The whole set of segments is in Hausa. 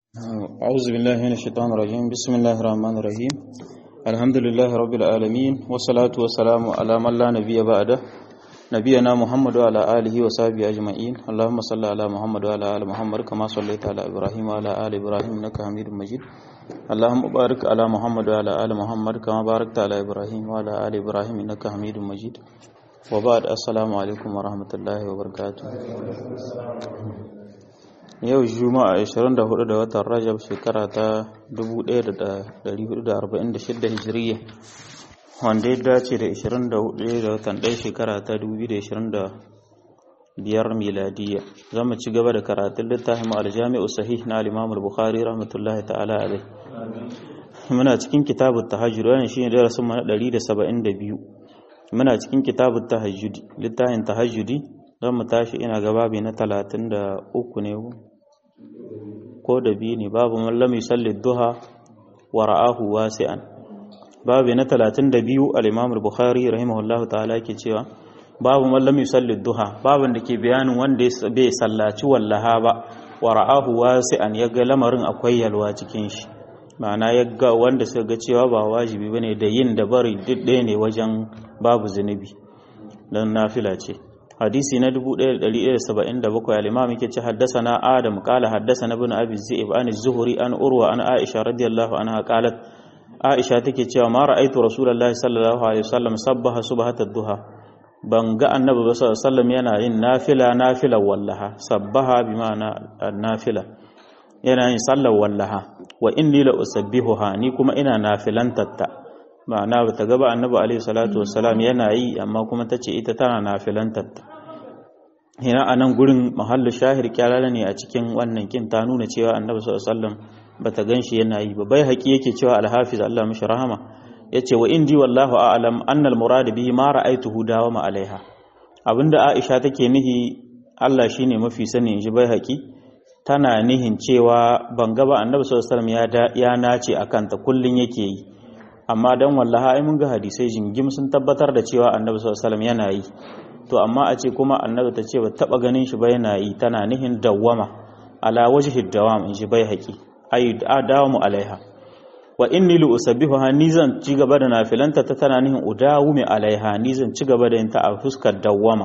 أعوذ بالله من الشيطان الرجيم بسم الله الرحمن الرحيم الحمد لله رب العالمين والصلاة والسلام على من لا نبي بعده نبينا محمد وعلى آله وصحبه أجمعين اللهم صل على محمد وعلى آل محمد كما صليت على إبراهيم وعلى آل إبراهيم إنك حميد مجيد اللهم بارك على محمد وعلى آل محمد كما باركت على إبراهيم وعلى آل إبراهيم إنك حميد مجيد وبعد السلام عليكم ورحمة الله وبركاته yau juma'a 24 da watan rajab shekara ta 1446 hijiriya wanda ya dace da 24 da watan 1 shekara ta 2025 miladiya za mu ci gaba da karatun littafin aljami'u sahih na al bukhari rahmatullahi ta'ala alai muna cikin kitabun tahajjud wannan shine darasin mu na 172 muna cikin kitabun tahajjud littafin tahajjudi zan mu tashi ina ga babi na 33 ne ko da biyu ne babu mallam yusalli duha wa ra'ahu wasi'an babu na 32 al-Imam al-Bukhari rahimahullahu ta'ala yake cewa babu mallam yusalli duha babun da ke bayanin wanda bai sallaci wallaha ba wa ra'ahu wasi'an yaga lamarin akwai yalwa cikin shi ma'ana yaga wanda suka ga cewa ba wajibi bane da yin da bari duk ɗaya ne wajen babu zunubi dan nafila ce hadisi na 1177 al-imam yake ce haddathana adam qala haddathana ibn abi zaib an az-zuhri an urwa an aisha radiyallahu anha qalat aisha take cewa ma ra'aytu rasulullahi sallallahu alaihi wasallam sabbaha subhata ad-duha ban ga annabi ba sallallahu alaihi wasallam yana yin nafila nafila wallaha sabbaha bi ma'ana nafila yana yin sallar wallaha wa inni la usabbihuha ni kuma ina nafilantatta ma'ana ba ta gaba annabi alaihi salatu wassalam yana yi amma kuma ta ce ita tana nafilantatta hina a nan gurin mahallu shahir kyalala ne a cikin wannan kin ta nuna cewa annabi sallallahu alaihi wasallam bata ganshi yana yi ba bai haƙi yake cewa alhafiz Allah mishi rahama yace wa indi wallahu a'lam anna al-murad bihi ma ra'aytuhu dawama alaiha abinda Aisha take nihi Allah shine mafi sani in ji bai haƙi tana nihin cewa ban ga ba annabi sallallahu alaihi wasallam ya ya nace akan ta kullun yake yi amma dan wallaha ai mun ga hadisai jingim sun tabbatar da cewa annabi sallallahu alaihi wasallam yana yi to amma a ce kuma annabi ta ce ba taba ganin shi ba yana yi tana nihin dawwama ala wajhi dawam in shi bai haƙi ay dawamu alaiha wa inni li usabbihuha ni zan ci gaba da nafilanta ta tana nihin udawumi alaiha ni zan ci gaba da yin ta a fuskar dawwama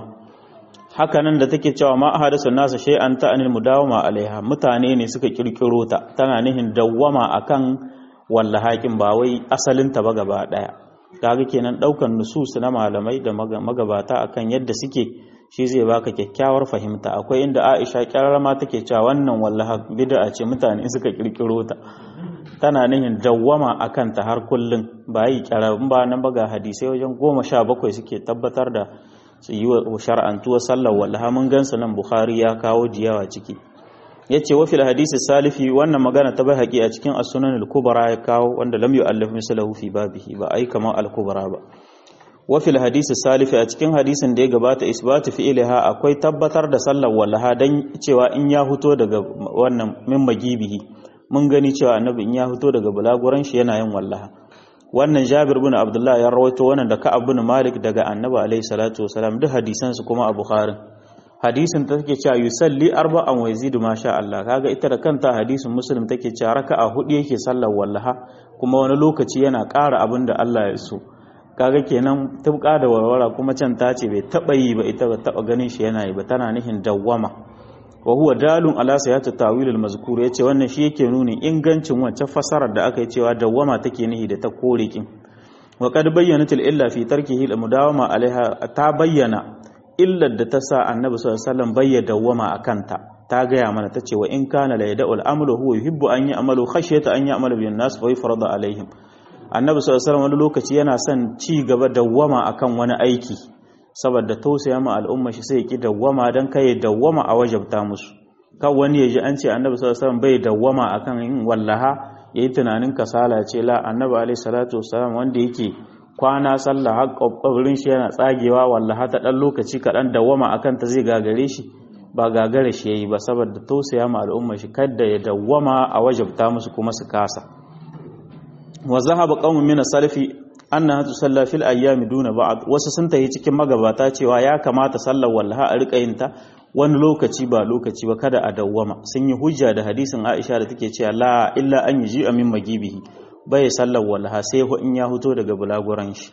haka nan da take cewa ma ahadasu nasu shay'an ta anil mudawama alaiha mutane ne suka kirkiro ta tana nihin dawwama akan wallahakin ba wai asalin ta ba gaba daya kaga kenan daukan nusus na malamai da magabata akan yadda suke shi zai baka kyakkyawar fahimta akwai inda Aisha kyarama take cewa wannan wallaha bid'a ce mutane suka kirkiro ta tana nihin dawwama akan ta har kullun ba yi kyarabun ba nan baga hadisai wajen goma sha bakwai suke tabbatar da su yi wa shar'antuwar sallar wallaha mun gansu nan Bukhari ya kawo diyawa ciki yace wa fil hadisi salifi wannan magana ta bai haƙi a cikin as-sunan al-kubra ya kawo wanda lam yu'allif mislahu fi babihi ba ai kamar al-kubra ba wa fil hadisi salifi a cikin hadisin da ya gabata isbatu fi'liha akwai tabbatar da sallar wallaha dan cewa in ya fito daga wannan min magibihi mun gani cewa annabi in ya fito daga bulaguran shi yana yin wallaha wannan Jabir bin Abdullah ya rawaito wannan da Ka'ab bin Malik daga annabi alaihi salatu wasalam duk hadisan su kuma a Bukhari hadisin ta take cewa yusalli arba'an wa yazidu ma sha Allah kaga ita da kanta hadisin muslim take cewa raka'a hudu yake sallar wallaha kuma wani lokaci yana ƙara abin da Allah ya so kaga kenan tubka da warwara kuma can ta ce bai taba yi ba ita ba taba ganin shi yana yi ba tana nihin dawwama wa huwa dalun ala sayati tawil al mazkur yace wannan shi yake nuni ingancin wancan fasarar da aka yi cewa dawwama take nihi da ta kore kin wa qad bayyanat al illa fi tarkihi al mudawama alaiha ta bayyana illar da ta sa annabi sallallahu alaihi wasallam bai dawwama akan ta ta gaya mana ta ce wa in kana la yada'ul amalu huwa yuhibbu an ya'malu khashyata an ya'malu bin nas fa yufrada alaihim annabi sallallahu alaihi wasallam wani lokaci yana son ci gaba dawwama akan wani aiki saboda tausaya ma al'umma shi sai ya ki dawwama dan kai dawwama a wajabta musu kan wani ya ji an ce annabi sallallahu alaihi wasallam bai dawwama akan yin wallaha yayi tunanin kasala ce la annabi alaihi salatu wasallam wanda yake kwana sallah har kwabrin shi yana tsagewa wallaha ta dan lokaci kaɗan dawwama akan ta zai gagare shi ba gagare shi yayi ba saboda tausaya ma al'umma shi kada ya dawwama a wajabta musu kuma su kasa wa zahaba qaumun min salafi annaha tusalla fil ayyami duna ba'd wasu sun tayi cikin magabata cewa ya kamata sallar wallaha a rika yin ta wani lokaci ba lokaci ba kada a dawwama sun yi hujja da hadisin Aisha da take cewa la illa an yi amin magibihi bai sallar wallaha sai in ya huto daga bulaguran shi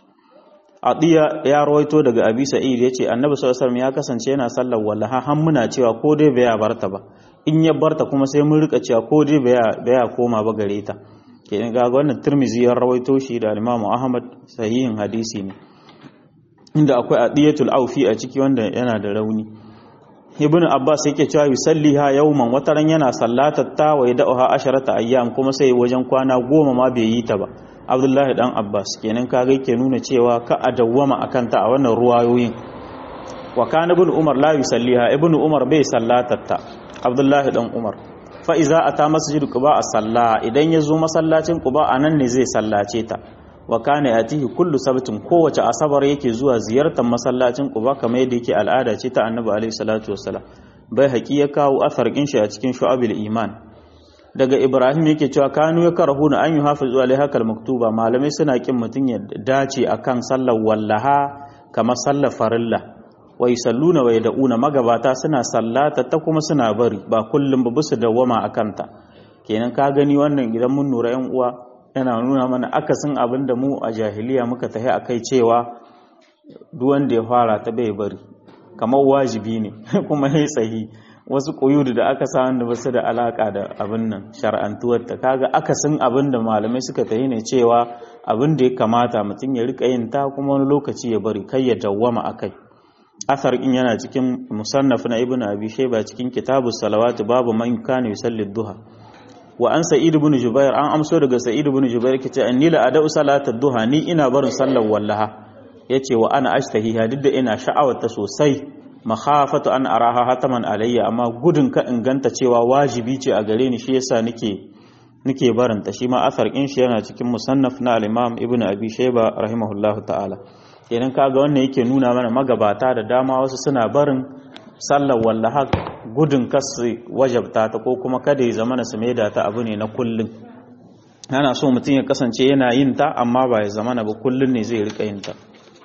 Adiya ya rawaito daga Abi Sa'id yace Annabi sallallahu alaihi wasallam ya kasance yana sallar wallaha har muna cewa ko dai bai barta ba in ya barta kuma sai mun rika cewa ko dai bai koma ba gare ta kenan ga wannan Tirmidhi ya rawaito shi da Imam Ahmad sahihin hadisi ne inda akwai Adiyatul Aufi a ciki wanda yana da rauni Ibn Abbas yake cewa yusalliha yawman wataran yana sallatar ta wa yad'uha asharata ayyam kuma sai wajen kwana goma ma bai yi ta ba abdullahi dan abbas kenan kaga yake nuna cewa ka a dawwama akan ta a wannan ruwayoyin wa kana ibn umar la yusalliha ibn umar bai sallatatta abdullahi dan umar fa iza ata masjid quba a salla idan ya zo masallacin quba anan ne zai sallace ta wa kana yatihi kullu sabtin kowace asabar yake zuwa ziyartar masallacin quba kamar yadda yake al'ada ce ta annabi alaihi salatu wassalam bai haƙi ya kawo asar shi a cikin shu'abil iman daga ibrahim yake cewa kanu ya karahu na an yi hafizu alaiha kal maktuba malamai suna kin mutum ya dace akan sallar wallaha kamar sallar farilla wa yusalluna wa yad'una magabata suna sallata ta kuma suna bari ba kullum ba bisu dawwama akan ta kenan ka gani wannan idan mun nura yan uwa yana nuna mana akasin abin da mu a jahiliya muka tahi akai cewa duk wanda ya fara ta bai bari kamar wajibi ne kuma ya tsahi wasu ƙuyudu da aka samu da basu da alaka da abin nan shar'antuwar ta kaga akasin abin da malamai suka tayi ne cewa abin da ya kamata mutum ya rika yin ta kuma wani lokaci ya bari kai ya dawwama akai asar in yana cikin musannaf na ibnu abi shayba cikin kitabu salawatu babu man kana yusalli duha wa an sa'id ibn jubair an amso daga sa'id ibn jubair kace anni la ada'u salata duha ni ina barin sallar wallaha yace wa ana ashtahiha duk da ina sha'awar ta sosai makhafatu an araha hataman alayya amma gudun ka inganta cewa wajibi ce a gare ni shi yasa nake nake barin ta shi ma asar in shi yana cikin musannaf na al-imam ibnu abi shayba rahimahullahu ta'ala kenan kaga wannan yake nuna mana magabata da dama wasu suna barin sallar wallaha gudun kasu wajabta ta ko kuma kada ya zama na su maida ta abu ne na kullun ana so mutum ya kasance yana yin ta amma ba ya zama na ba kullun ne zai rika yin ta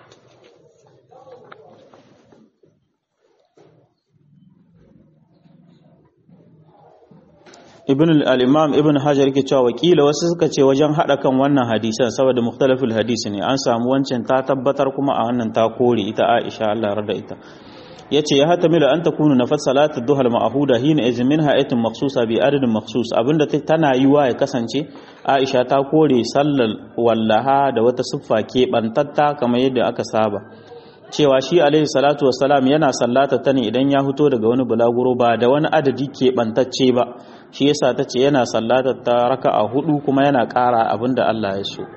ibn al-imam ibn hajar yake cewa wakila wasu suka ce wajen hada kan wannan hadisan saboda mukhtalaful hadisi ne an samu wancan ta tabbatar kuma a wannan ta kore ita Aisha Allah rada ita yace ya hatamilu an takunu nafas salatu duha al-ma'huda hina izin min ha'atin makhsusa bi adadin makhsus abinda tana yiwa ya kasance Aisha ta kore sallar wallaha da wata siffa ke bantatta kamar yadda aka saba cewa shi alaihi salatu wassalam yana sallata ta ne idan ya fito daga wani bulaguro ba da wani adadi ke bantacce ba shi yasa ta ce yana sallata ta raka'a hudu kuma yana ƙara abinda Allah ya so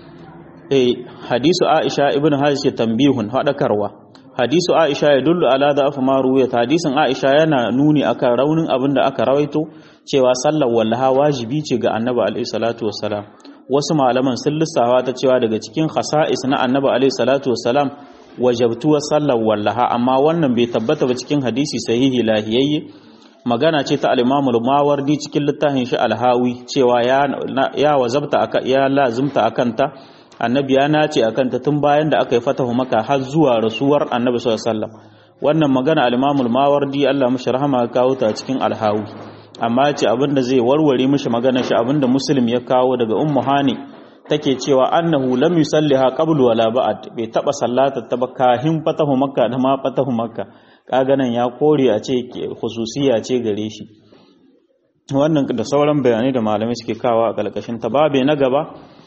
eh hadisu Aisha ibn Hajj tambihun hadakarwa hadisu Aisha ya dullu ala da afu maruya hadisin Aisha yana nuni akan raunin abinda aka rawaito cewa sallar wallaha wajibi ce ga Annabi alaihi salatu wassalam wasu malaman sun lissawa ta cewa daga cikin khasa'is na Annabi alaihi salatu wassalam wajabtuwar sallar wallaha amma wannan bai tabbata ba cikin hadisi sahihi lahiyayye magana ce ta al-imamul mawardi cikin littafin shi alhawi cewa ya ya wazabta aka ya lazimta akanta annabi ya nace akanta tun bayan da aka yi fatahu maka har zuwa rasuwar annabi sallallahu alaihi wasallam wannan magana al-imamul mawardi Allah mishi rahama ya kawo ta cikin alhawi amma ce abinda zai warware mishi maganar shi abinda muslim ya kawo daga ummu hani take cewa annahu lam yusalliha qablu wala ba'd bai taba sallata ta ba kahin fatahu makka da ma fatahu makka kaga nan ya kore a ce khususiya ce gare shi wannan da sauran bayanai da malamai suke kawo a kalkashin ta babe na gaba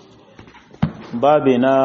babe na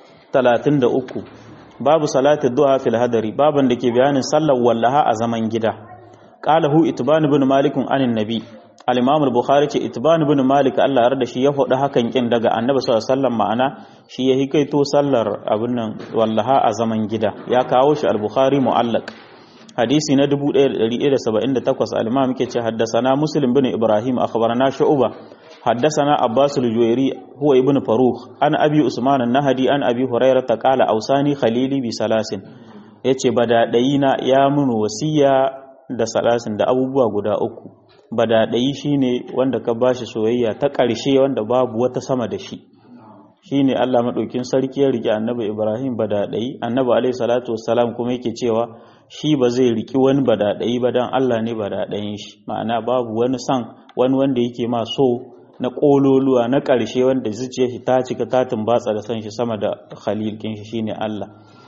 33 babu salati duha fil hadari baban da ke bayanin sallar wallaha a zaman gida qalahu itban ibn malik anin nabi al-imam al-bukhari ce itban ibn malik Allah ya da shi ya faɗi hakan kin daga annabi sallallahu alaihi wasallam ma'ana shi ya hikaito sallar abin nan wallaha a zaman gida ya kawo shi al-bukhari mu'allaq hadisi na 1178 al-imam yake ce haddathana muslim bin ibrahim akhbarana shu'ba haddathana abbas al-juwairi huwa ibn farukh an abi usman an-nahdi an abi hurairah qala awsani khalili bi salasin yace badadayina ya mun wasiya da salasin da abubuwa guda uku badadayi shine wanda ka bashi soyayya ta ƙarshe wanda babu wata sama da shi shine Allah madaukin sarki ya riki annabi Ibrahim badadai annabi alaihi salatu wassalam kuma yake cewa shi ba zai riki wani badadai ba dan Allah ne badadayin shi ma'ana babu wani san wani wanda yake ma so na kololuwa na ƙarshe wanda zuciyar shi ta cika ta tumbatsa da san shi sama da khalil kin shi shine Allah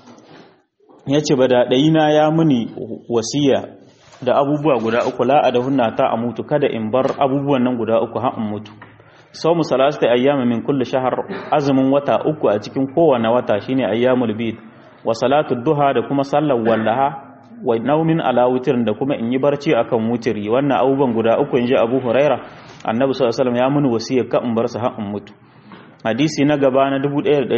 yace badadai na ya muni wasiya da abubuwa guda uku la adahunna ta amutu kada in bar abubuwan nan guda uku har in mutu saumu salasati ayyama min kulli shahr azumin wata uku a cikin kowane wata shine ayyamul bid wa salatu duha da kuma sallar wallaha wa naumin ala witrin da kuma in yi barci akan wutiri wannan abubuwan guda uku inji Abu Huraira Annabi sallallahu alaihi wasallam ya muni wasiya ka in bar su har in mutu hadisi na gaba na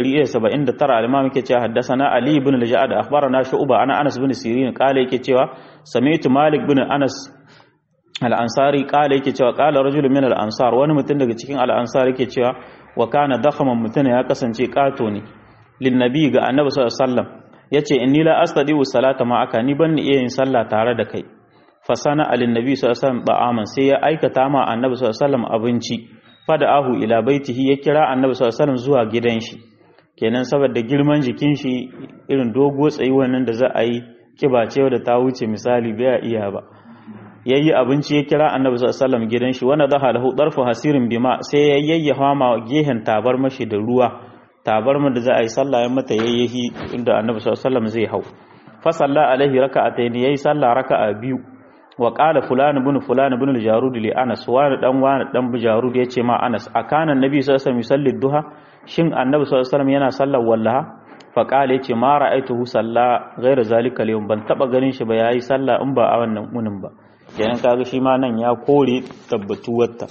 1179 al-imam yake cewa haddathana Ali ibn al-Ja'ad akhbarana Shu'ba ana Anas ibn Sirin kale yake cewa sami'tu Malik ibn Anas al'ansari ƙala yake cewa ƙala rajulun min al'ansar wani mutum daga cikin al'ansar yake cewa wa kana dakhaman mutum ya kasance ƙato ne linnabi ga annabi sallallahu alaihi wasallam yace inni la astadiu salata ma aka ni ban iya yin sallah tare da kai fa sana alin nabi sallallahu alaihi wasallam ba'aman sai ya aikata ma annabi sallallahu alaihi wasallam abinci fada ahu ila baitihi ya kira annabi sallallahu alaihi wasallam zuwa gidan shi kenan saboda girman jikin shi irin dogo tsayi wannan da za a yi kiba ce da ta wuce misali bai iya ba yayi abinci ya kira annabi sallallahu alaihi wasallam gidan shi wanda daha lahu darfu hasirin bima sai ya yayyafa ma gehen tabar mashi da ruwa tabar da za a yi sallah ya mata yayyahi inda annabi sallallahu alaihi wasallam zai hau fa salla alaihi raka'atayn yayi sallah raka'a biyu wa qala fulan ibn fulan ibn al-jarud li anas wa dan wa dan jarud yace ma anas akana annabi sallallahu alaihi wasallam yusalli duha shin annabi sallallahu alaihi wasallam yana sallar wallaha fa qala yace ma ra'aituhu salla ghayra zalika al ban taba ganin shi ba yayi sallah in ba a wannan munin ba kenan kaga shi ma nan ya kore tabbatuwarta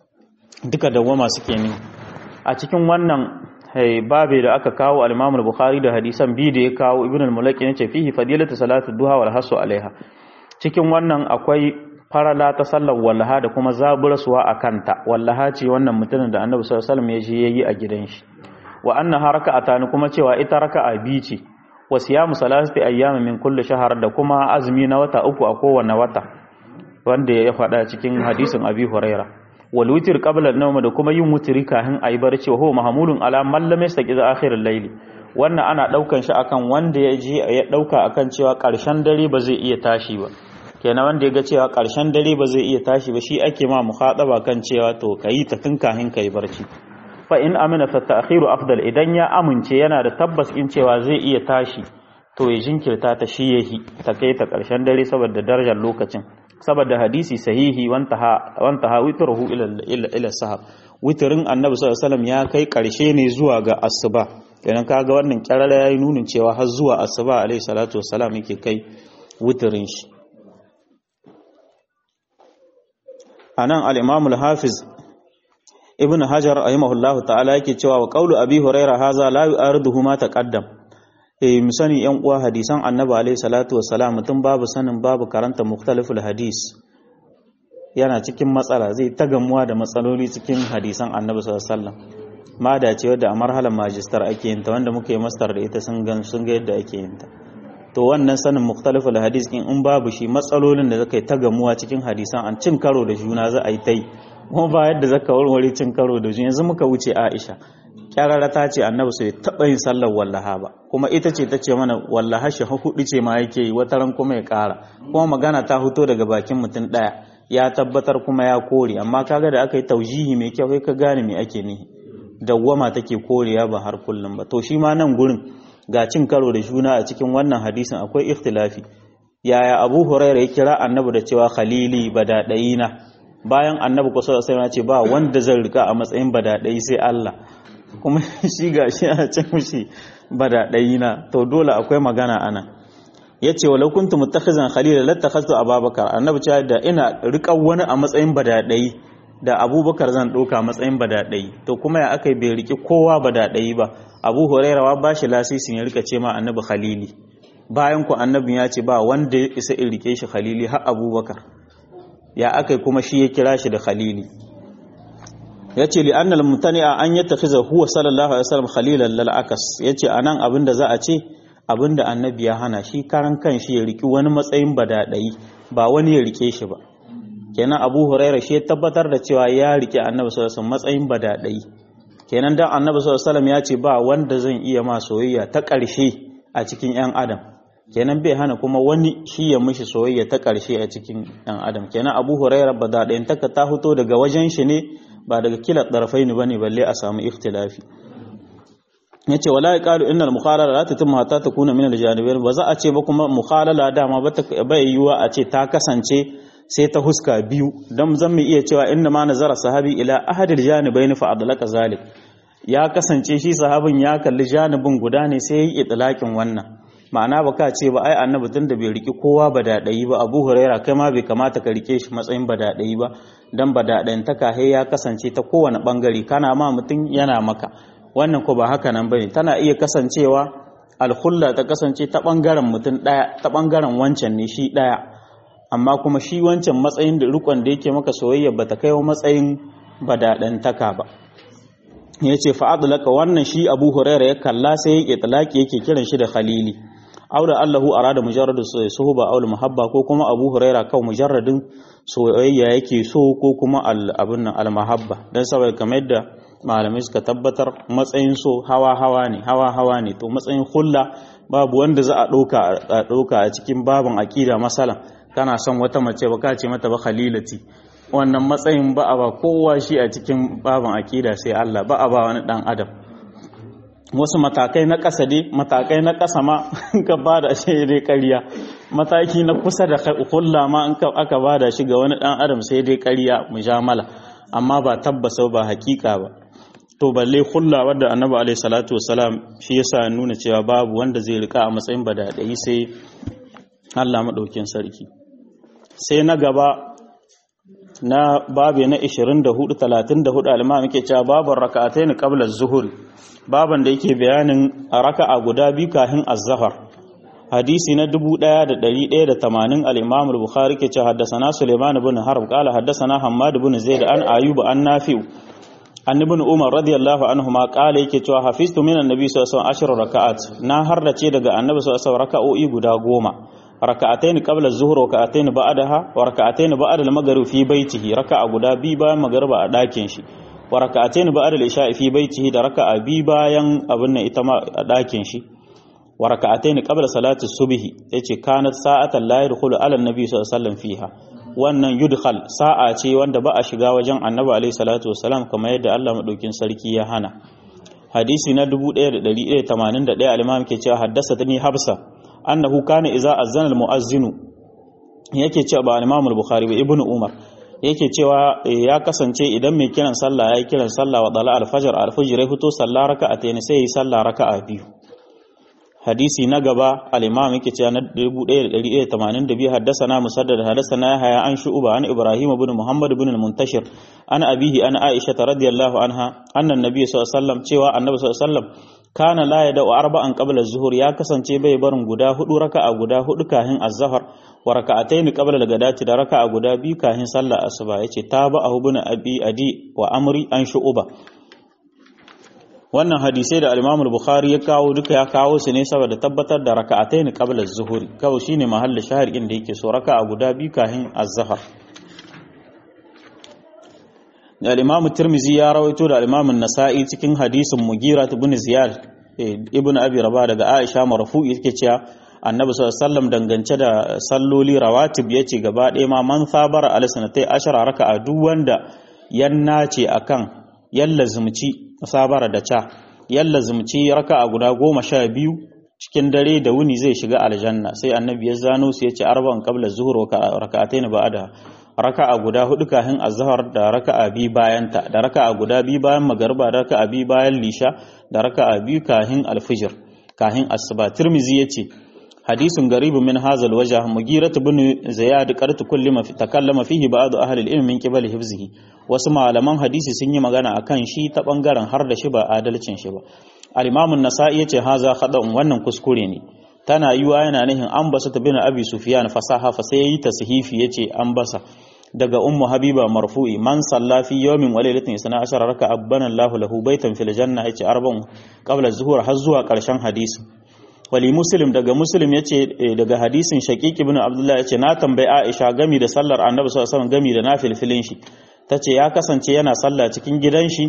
duka dawama suke ne a cikin wannan babe da aka kawo al-Imam al-Bukhari da hadisan bi da ya kawo Ibn al-Mulaki yace fihi fadilatu salatu duha wal hasu alaiha cikin wannan akwai farala ta sallar wallaha da kuma zaburasuwa a kanta wallaha ce wannan mutumin da Annabi sallallahu alaihi wasallam ya je yayi a gidan shi wa anna haraka'atani kuma cewa ita raka'a bi ce wa siyamu salasati ayyamin min kulli shahr da kuma azumi na wata uku a kowane wata wanda ya faɗa cikin hadisin abi huraira wal witr qabla an-nawm da kuma yin wutri kafin ayi barci ho mahmulun ala man lam yastaqiz akhir al-layl wannan ana daukan shi akan wanda ya je ya dauka akan cewa karshen dare ba zai iya tashi ba kenan wanda ya ga cewa karshen dare ba zai iya tashi ba shi ake ma mukhadaba kan cewa to kayi ta tun kafin kai barci fa in amina fa ta'khiru afdal idan ya amince yana da tabbas in cewa zai iya tashi to ya jinkirta ta shi yahi ta kai ta karshen dare saboda darajar lokacin saboda hadisi sahihi wanta ha witruhu ila ila sahab witrin annabi sallallahu alaihi wasallam ya kai karshe ne zuwa ga asuba kenan kaga wannan kirara yayi nunin cewa har zuwa asuba alaihi salatu wassalam yake kai witrin shi anan al-imam al-hafiz ibn hajar rahimahullahu ta'ala yake cewa wa qawlu abi huraira haza la yu'ariduhu ma taqaddam eh mu sani yan uwa hadisan annabi alayhi salatu wassalam mutum babu sanin babu karanta mukhtaliful hadis yana cikin matsala zai ta gamuwa da matsaloli cikin hadisan annabi sallallahu alaihi wasallam ma da ce wadda a marhalar majistar ake yin ta wanda muka yi mastar da ita sun gan sun ga yadda ake yin ta to wannan sanin mukhtaliful hadis in in babu shi matsalolin da zaka yi ta gamuwa cikin hadisan an cin karo da juna za a yi ta yi kuma ba yadda zaka warware cin karo da juna yanzu muka wuce Aisha kyarara ta ce annabi sai taɓa yin sallar wallaha ba kuma ita ce ta ce mana wallaha shi hudu ce ma yake yi wata ran kuma ya ƙara kuma magana ta fito daga bakin mutum ɗaya ya tabbatar kuma ya kore amma kaga da aka yi taujihi mai kyau kai ka gane me ake nihi dawwama take korewa ba har kullum ba to shi ma nan gurin ga cin karo da juna a cikin wannan hadisin akwai ikhtilafi yaya abu huraira ya kira annabi da cewa khalili badadayina bayan annabi kusa da sai ce ba wanda zan rika a matsayin badadayi sai Allah kuma shi ga shi a ce mushi badadayina to dole akwai magana ana yace walau kuntu muttakhizan khalila lattakhaztu ababakar annabi ce da ina rika wani a matsayin badadayi da abubakar zan ɗauka matsayin badaɗayi to kuma ya aka yi bai riƙe kowa badaɗayi ba abu hurairawa ba shi lasisin ya rika ce ma annabi khalili bayan ku annabin ya ce ba wanda ya isa in rike shi khalili har abubakar ya aka yi kuma shi ya kira shi da khalili ya ce li annal mutani'a an yi tafiza huwa sallallahu alaihi wasallam khalilan lal akas ya ce anan abin da za a ce abin da annabi ya hana shi karan kan shi ya riki wani matsayin badaɗayi ba wani ya rike shi ba kenan abu huraira shi tabbatar da cewa ya rike annabi sallallahu alaihi matsayin badadai kenan dan annabi sallallahu alaihi wasallam ya ce ba wanda zan iya ma soyayya ta ƙarshe a cikin yan adam kenan bai hana kuma wani shi ya mishi soyayya ta ƙarshe a cikin yan adam kenan abu hurairah ba da ɗayan taka ta fito daga wajen shi ne ba daga kila ɗarfai ne bane balle a samu ikhtilafi yace wala yaqalu innal mukhalala la tatimmu hatta takuna min al-janibayn ba za a ce ba kuma mukhalala dama ba ta bai yiwa a ce ta kasance sai ta huska biyu dan zan mu iya cewa inna ma nazara sahabi ila ahad al-janibayn fa adlaka zalik ya kasance shi sahabin ya kalli janibin guda ne sai yayi itlaqin wannan ma'ana ba ka ce ba ai annabi tun da bai riki kowa ba daɗayi ba abu huraira kai ma bai kamata ka rike shi matsayin ba daɗayi ba dan ba daɗayin ta kahe ya kasance ta kowane ɓangare kana ma mutum yana maka wannan ko ba haka nan bane tana iya kasancewa alhulla ta kasance ta ɓangaren mutum ɗaya ta ɓangaren wancan ne shi ɗaya amma kuma shi wancan matsayin da rikon da yake maka soyayya ba ta kai wa matsayin ba daɗantaka ba ya ce fa'adulaka wannan shi abu huraira ya kalla sai ya ƙitalaki yake kiran shi da khalili aure allahu arada mujarradu suhuba aul muhabba ko kuma abu huraira kawai mujarradin soyayya yake so ko kuma abin nan almahabba don saboda kamar yadda malamai suka tabbatar matsayin so hawa hawa ne hawa hawa ne to matsayin hulla babu wanda za a ɗauka a cikin babin aƙida masala kana son wata mace ba ka ce mata ba khalilati wannan matsayin ba a ba kowa shi a cikin babin aƙida sai Allah ba a ba wani ɗan adam wasu matakai na ƙasa dai matakai na ƙasa ma ka ba da shi dai ƙarya mataki na kusa da hulla ma in aka ba da shi ga wani ɗan adam sai dai ƙarya mujamala amma ba tabbasa ba hakika ba to balle hulla wadda annabi alaihi salatu wasalam shi yasa nuna cewa babu wanda zai rika a matsayin badadai sai Allah madaukin sarki sai na gaba na babu na 24 34 alma muke cewa babu raka'atayn qabla az-zuhur baban da yake bayanin raka'a guda biyu kafin az-zuhr hadisi na 1180 al-imam al-bukhari ke cewa haddathana sulaiman ibn harb qala haddathana hammad ibn zaid an ayyub an nafi' an ibn umar radiyallahu anhu ma qala yake cewa hafiztu min annabi sallallahu alaihi wasallam raka'at na harrace daga annabi sallallahu alaihi wasallam raka'o'i guda goma raka'atayn qabla az-zuhr wa raka'atayn ba'daha wa raka'atayn ba'da al-maghrib fi baitihi raka'a guda bi bayan magriba a dakin shi wa raka'atayn ba'da al-isha'i fi baitihi da raka'a bi bayan abin nan ita ma a dakin shi wa raka'atayn qabla salati subhi yace kanat sa'atan la yadkhulu ala an-nabi sallallahu alaihi wasallam fiha wannan yudkhal sa'a ce wanda ba a shiga wajen annabi alaihi salatu wasalam kamar yadda Allah madaukin sarki ya hana hadisi na 1181 al-imam ke cewa haddathani habsa annahu kana idza azzana al-muazzinu yake cewa ba al-imam al-bukhari ba ibnu umar yake cewa ya kasance idan mai kiran sallah yayi kiran sallah wa dala al-fajr al-fajr ya fito sallah raka'atayn sai yi sallah raka'a biyu hadisi na gaba al-imam yake cewa na 1182 haddathana musaddad haddathana yahya an shu'ba an ibrahim ibn muhammad ibn al-muntashir an abihi an aisha radiyallahu anha anna an-nabiy sallallahu alaihi wasallam cewa annabi sallallahu alaihi wasallam kana la yada'u arba'an qabla az-zuhur ya kasance bai barin guda hudu raka'a guda hudu kahin az-zuhr wa raka'atayn qabla al-ghadati da raka'a guda biyu kahin sallar asuba yace tabahu ibn abi adi wa amri an shu'ba wannan hadisai da al-Imam al-Bukhari ya kawo duka ya kawo su ne saboda tabbatar da raka'atayn qabla az-zuhri kawai shine mahallin shahir inda yake so raka'a guda biyu kahin az-zuhr da al-Imam Tirmidhi ya rawaito da al-Imam an-Nasa'i cikin hadisin Mughira ibn Ziyad ibn Abi Rabah daga Aisha marfu'i yake cewa Annabi sallallahu alaihi wasallam dangance da salloli rawatib yace gaba ɗaya ma man sabara al-sanatai ashara raka'a duk wanda yanna ce akan yalla zumci musabara da ca yalla zumci raka'a guda goma sha biyu cikin dare da wuni zai shiga aljanna sai annabi ya zano su ya ce arba'an qabla zuhur wa raka'atayn ba'da raka'a guda hudu kafin azhar da raka'a bi bayan ta da raka'a guda bi bayan magariba da raka'a bi bayan lisha da raka'a bi kafin alfijir kafin asuba tirmizi yace hadisun garibun min hazal wajh mugirat ibn ziyad qartu kulli ma takallama fihi ba'd ahli al-ilm min qibali hifzihi wasu malaman hadisi sun yi magana akan shi ta bangaren har da shi ba adalcin shi ba al-imam an-nasa'i yace haza khada'un wannan kuskure ne tana yiwa yana nihin an basa ta bin abi sufyan fasaha fa sai yi tashifi yace an basa daga ummu habiba marfu'i man salla fi yawmin wa laylatin isna ashara raka abana Allahu lahu baitan fil janna yace arba'un qabla zuhur har zuwa karshen hadisi wali muslim daga muslim yace daga hadisin shaqiq ibn abdullah yace na tambayi aisha gami da sallar annabi sallallahu alaihi wasallam gami da nafilfilin shi tace ya kasance yana sallah cikin gidan shi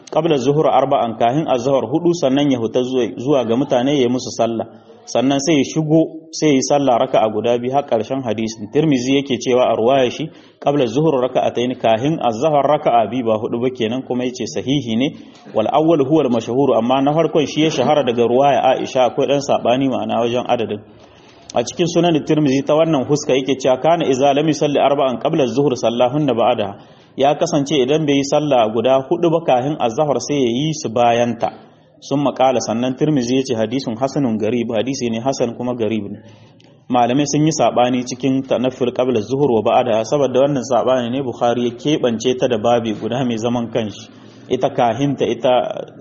qabla zuhur arba'an kahin azhar hudu sannan ya huta zuwa ga mutane ya musu sallah sannan sai ya shigo sai yi sallah raka'a guda biyu har karshen hadisin tirmizi yake cewa a ruwaya shi qabla zuhur raka'atayn kahin azhar raka'a biyu ba hudu ba kenan kuma yace sahihi ne wal awwal huwa al mashhur amma na farkon shi ya shahara daga ruwaya Aisha akwai dan sabani ma'ana wajen adadin a cikin sunan tirmizi ta wannan huska yake cewa kana idza lam yusalli arba'an qabla az-zuhr sallahunna ba'da ya kasance idan bai yi sallah guda hudu ba kafin azhar sai ya yi su bayan ta sun makala sannan tirmizi yace hadisun hasanun garib hadisi ne hasan kuma garib ne malamai sun yi sabani cikin tanafful qabla az-zuhr wa ba'da saboda wannan sabani ne bukhari ya kebance ta da babi guda mai zaman kanshi ita kahinta ita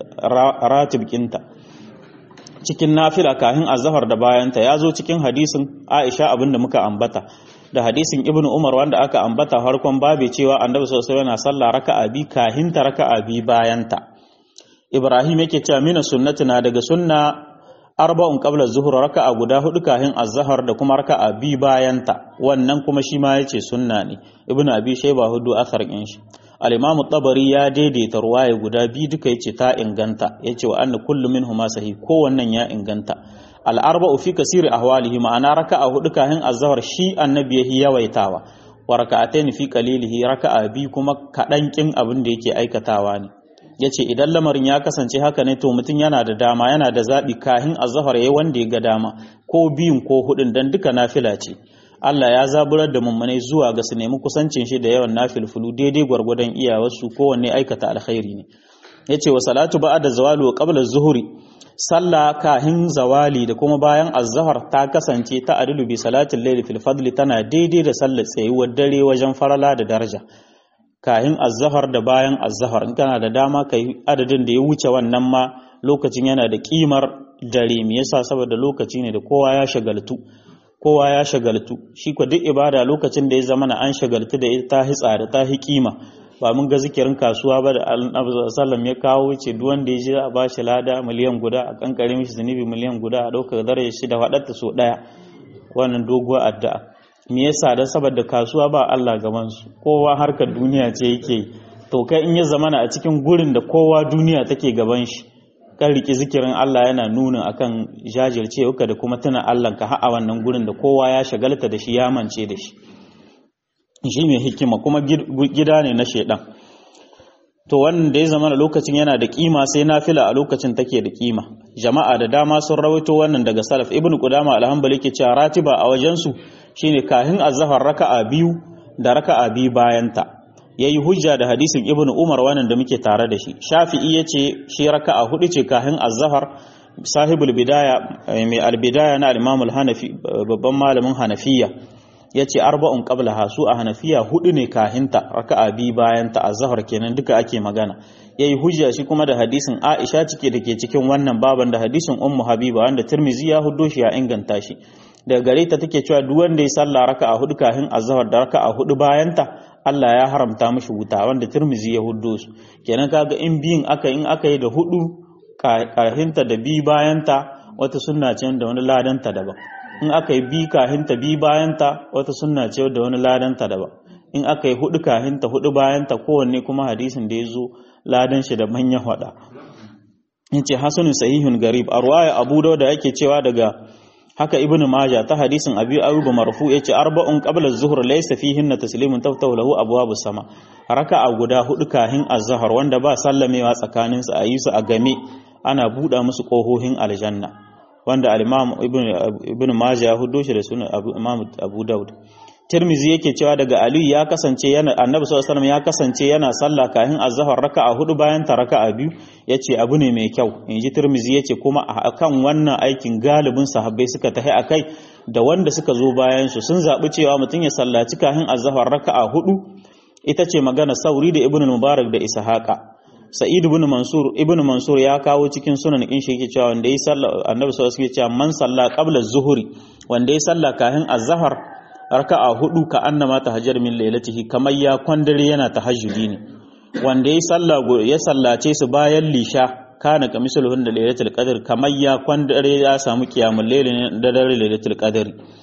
ratib kinta cikin nafila kahin azhar da bayanta ya zo cikin hadisin Aisha abinda muka ambata da hadisin Ibn Umar wanda aka ambata harkon babe cewa Annabi sallallahu alaihi wasallam yana sallah raka'a bi kahin ta raka'a bi bayanta Ibrahim yake cewa mina sunnatina daga sunna arba'un qabla zuhur raka'a guda hudu kahin azhar da kuma raka'a bi bayanta wannan kuma shi ma yace sunna ne Ibn Abi Shayba hudu athar kin shi al-imamu tabari ya daidaita ruwaya guda biyu duka yace ta inganta yace wa anna kullu minhuma sahih kowannan ya inganta al-arba'u fi kasiri ahwalihi ma'ana raka'a hudu kahin azhar shi annabi yahi yawaitawa wa raka'atayn fi qalilihi raka'a bi kuma kadan kin abin da yake aikatawa ne yace idan lamarin ya kasance haka ne to mutum yana da dama yana da zabi kahin azhar yayi wanda ya ga dama ko biyun ko hudun dan duka nafila ce Allah ya zaburar da mummunai zuwa ga su nemi kusancin shi da yawan nafilfulu daidai gwargwadon iyawarsu kowanne aikata alkhairi ne yace wa salatu ba'da zawali wa qabla zuhuri sallah kahin zawali da kuma bayan azhar ta kasance ta adilu bi salatil layli fil fadli tana daidai da sallar tsayuwar dare wajen farala da daraja kahin azhar da bayan azhar in kana da dama kai adadin da ya wuce wannan ma lokacin yana da kimar dare me yasa saboda lokaci ne da kowa ya shagaltu kowa ya shagaltu shi ko duk ibada lokacin da ya zama na an shagaltu da ita ta hitsa da ta kima ba mun ga zikirin kasuwa ba da annabi sallam ya kawo ce duk wanda ya je a bashi lada miliyan guda a kankare mishi zunubi miliyan guda a ɗaukar darajar shi da waɗarta so ɗaya wannan doguwar addu'a me yasa dan saboda kasuwa ba Allah gaban su kowa harkar duniya ce yake to kai in ya zamana a cikin gurin da kowa duniya take gaban shi kan riki zikirin Allah yana nuna akan jajircewa da kuma tuna Allah ka ha'a wannan gurin da kowa ya shagalta da shi ya mance da shi shi mai hikima kuma gida ne na shedan to wannan da ya zama lokacin yana da kima sai nafila a lokacin take da kima jama'a da dama sun rawaito wannan daga salaf ibnu qudama alhambali ke cewa ratiba a wajen su shine kahin azhar raka'a biyu da raka'a biyu bayanta yayi hujja da hadisin ibnu umar wannan da muke tare da shi shafi'i yace shi raka'a hudu ce kahin azhar sahibul bidaya mai albidaya na al-imam al-hanafi babban malamin hanafiya yace arba'un qablaha su a hanafiya hudu ne kahinta raka'a bi bayan ta azhar kenan duka ake magana yayi hujja shi kuma da hadisin Aisha cike dake cikin wannan baban da hadisin Ummu Habiba wanda Tirmizi ya huddo shi ya inganta shi daga gare ta take cewa duk wanda ya sallah raka'a hudu kahin azhar da raka'a hudu bayan ta Allah ya haramta mishi wuta wanda Tirmizi ya huddo su kenan kaga in biyin aka in aka yi da hudu kahinta da bi bayan ta wata sunna ce da wani ladanta daban in aka yi bi kahinta bi bayanta wata sunna ce da wani ladanta daban in aka yi hudu kahinta hudu bayanta kowanne kuma hadisin da ya zo ladan shi da manyan hada in ce hasanun sahihun garib a ruwaya abu da yake cewa daga haka ibnu majah ta hadisin abi ayyuba marfu yace arba'un qabla az-zuhr laysa fihinna taslimun taftahu lahu abwabu sama raka'a guda hudu kahin az-zuhr wanda ba sallamewa tsakanin su ayi su a game ana buɗa musu kohohin aljanna wanda al-imam ibn majah hudo shi da sunan imam abu daud tirmizi yake cewa daga ali ya kasance yana annabi sallallahu alaihi ya kasance yana sallah kahin azhar raka'a hudu bayan ta raka'a biyu yace abu ne mai kyau inji tirmizi yace kuma akan wannan aikin galibin sahabbai suka tahi akai da wanda suka zo bayan su sun zabi cewa mutum ya sallaci kahin azhar raka'a hudu ita ce magana sauri da ibn mubarak da ishaqa sa'id ibn mansur ibn mansur ya kawo cikin sunan in shi yake cewa wanda yi sallah annabi sallallahu alaihi wasallam man salla qabla az-zuhri wanda yi sallah kahin az-zahar raka'a hudu ka annama tahajjar min lailatihi kamar ya kwandare yana tahajjudi ne wanda yi sallah ya sallace su bayan lisha kana kamisulhun da lailatul qadr kamar ya kwandare ya samu qiyamul layl ne da dare lailatul qadr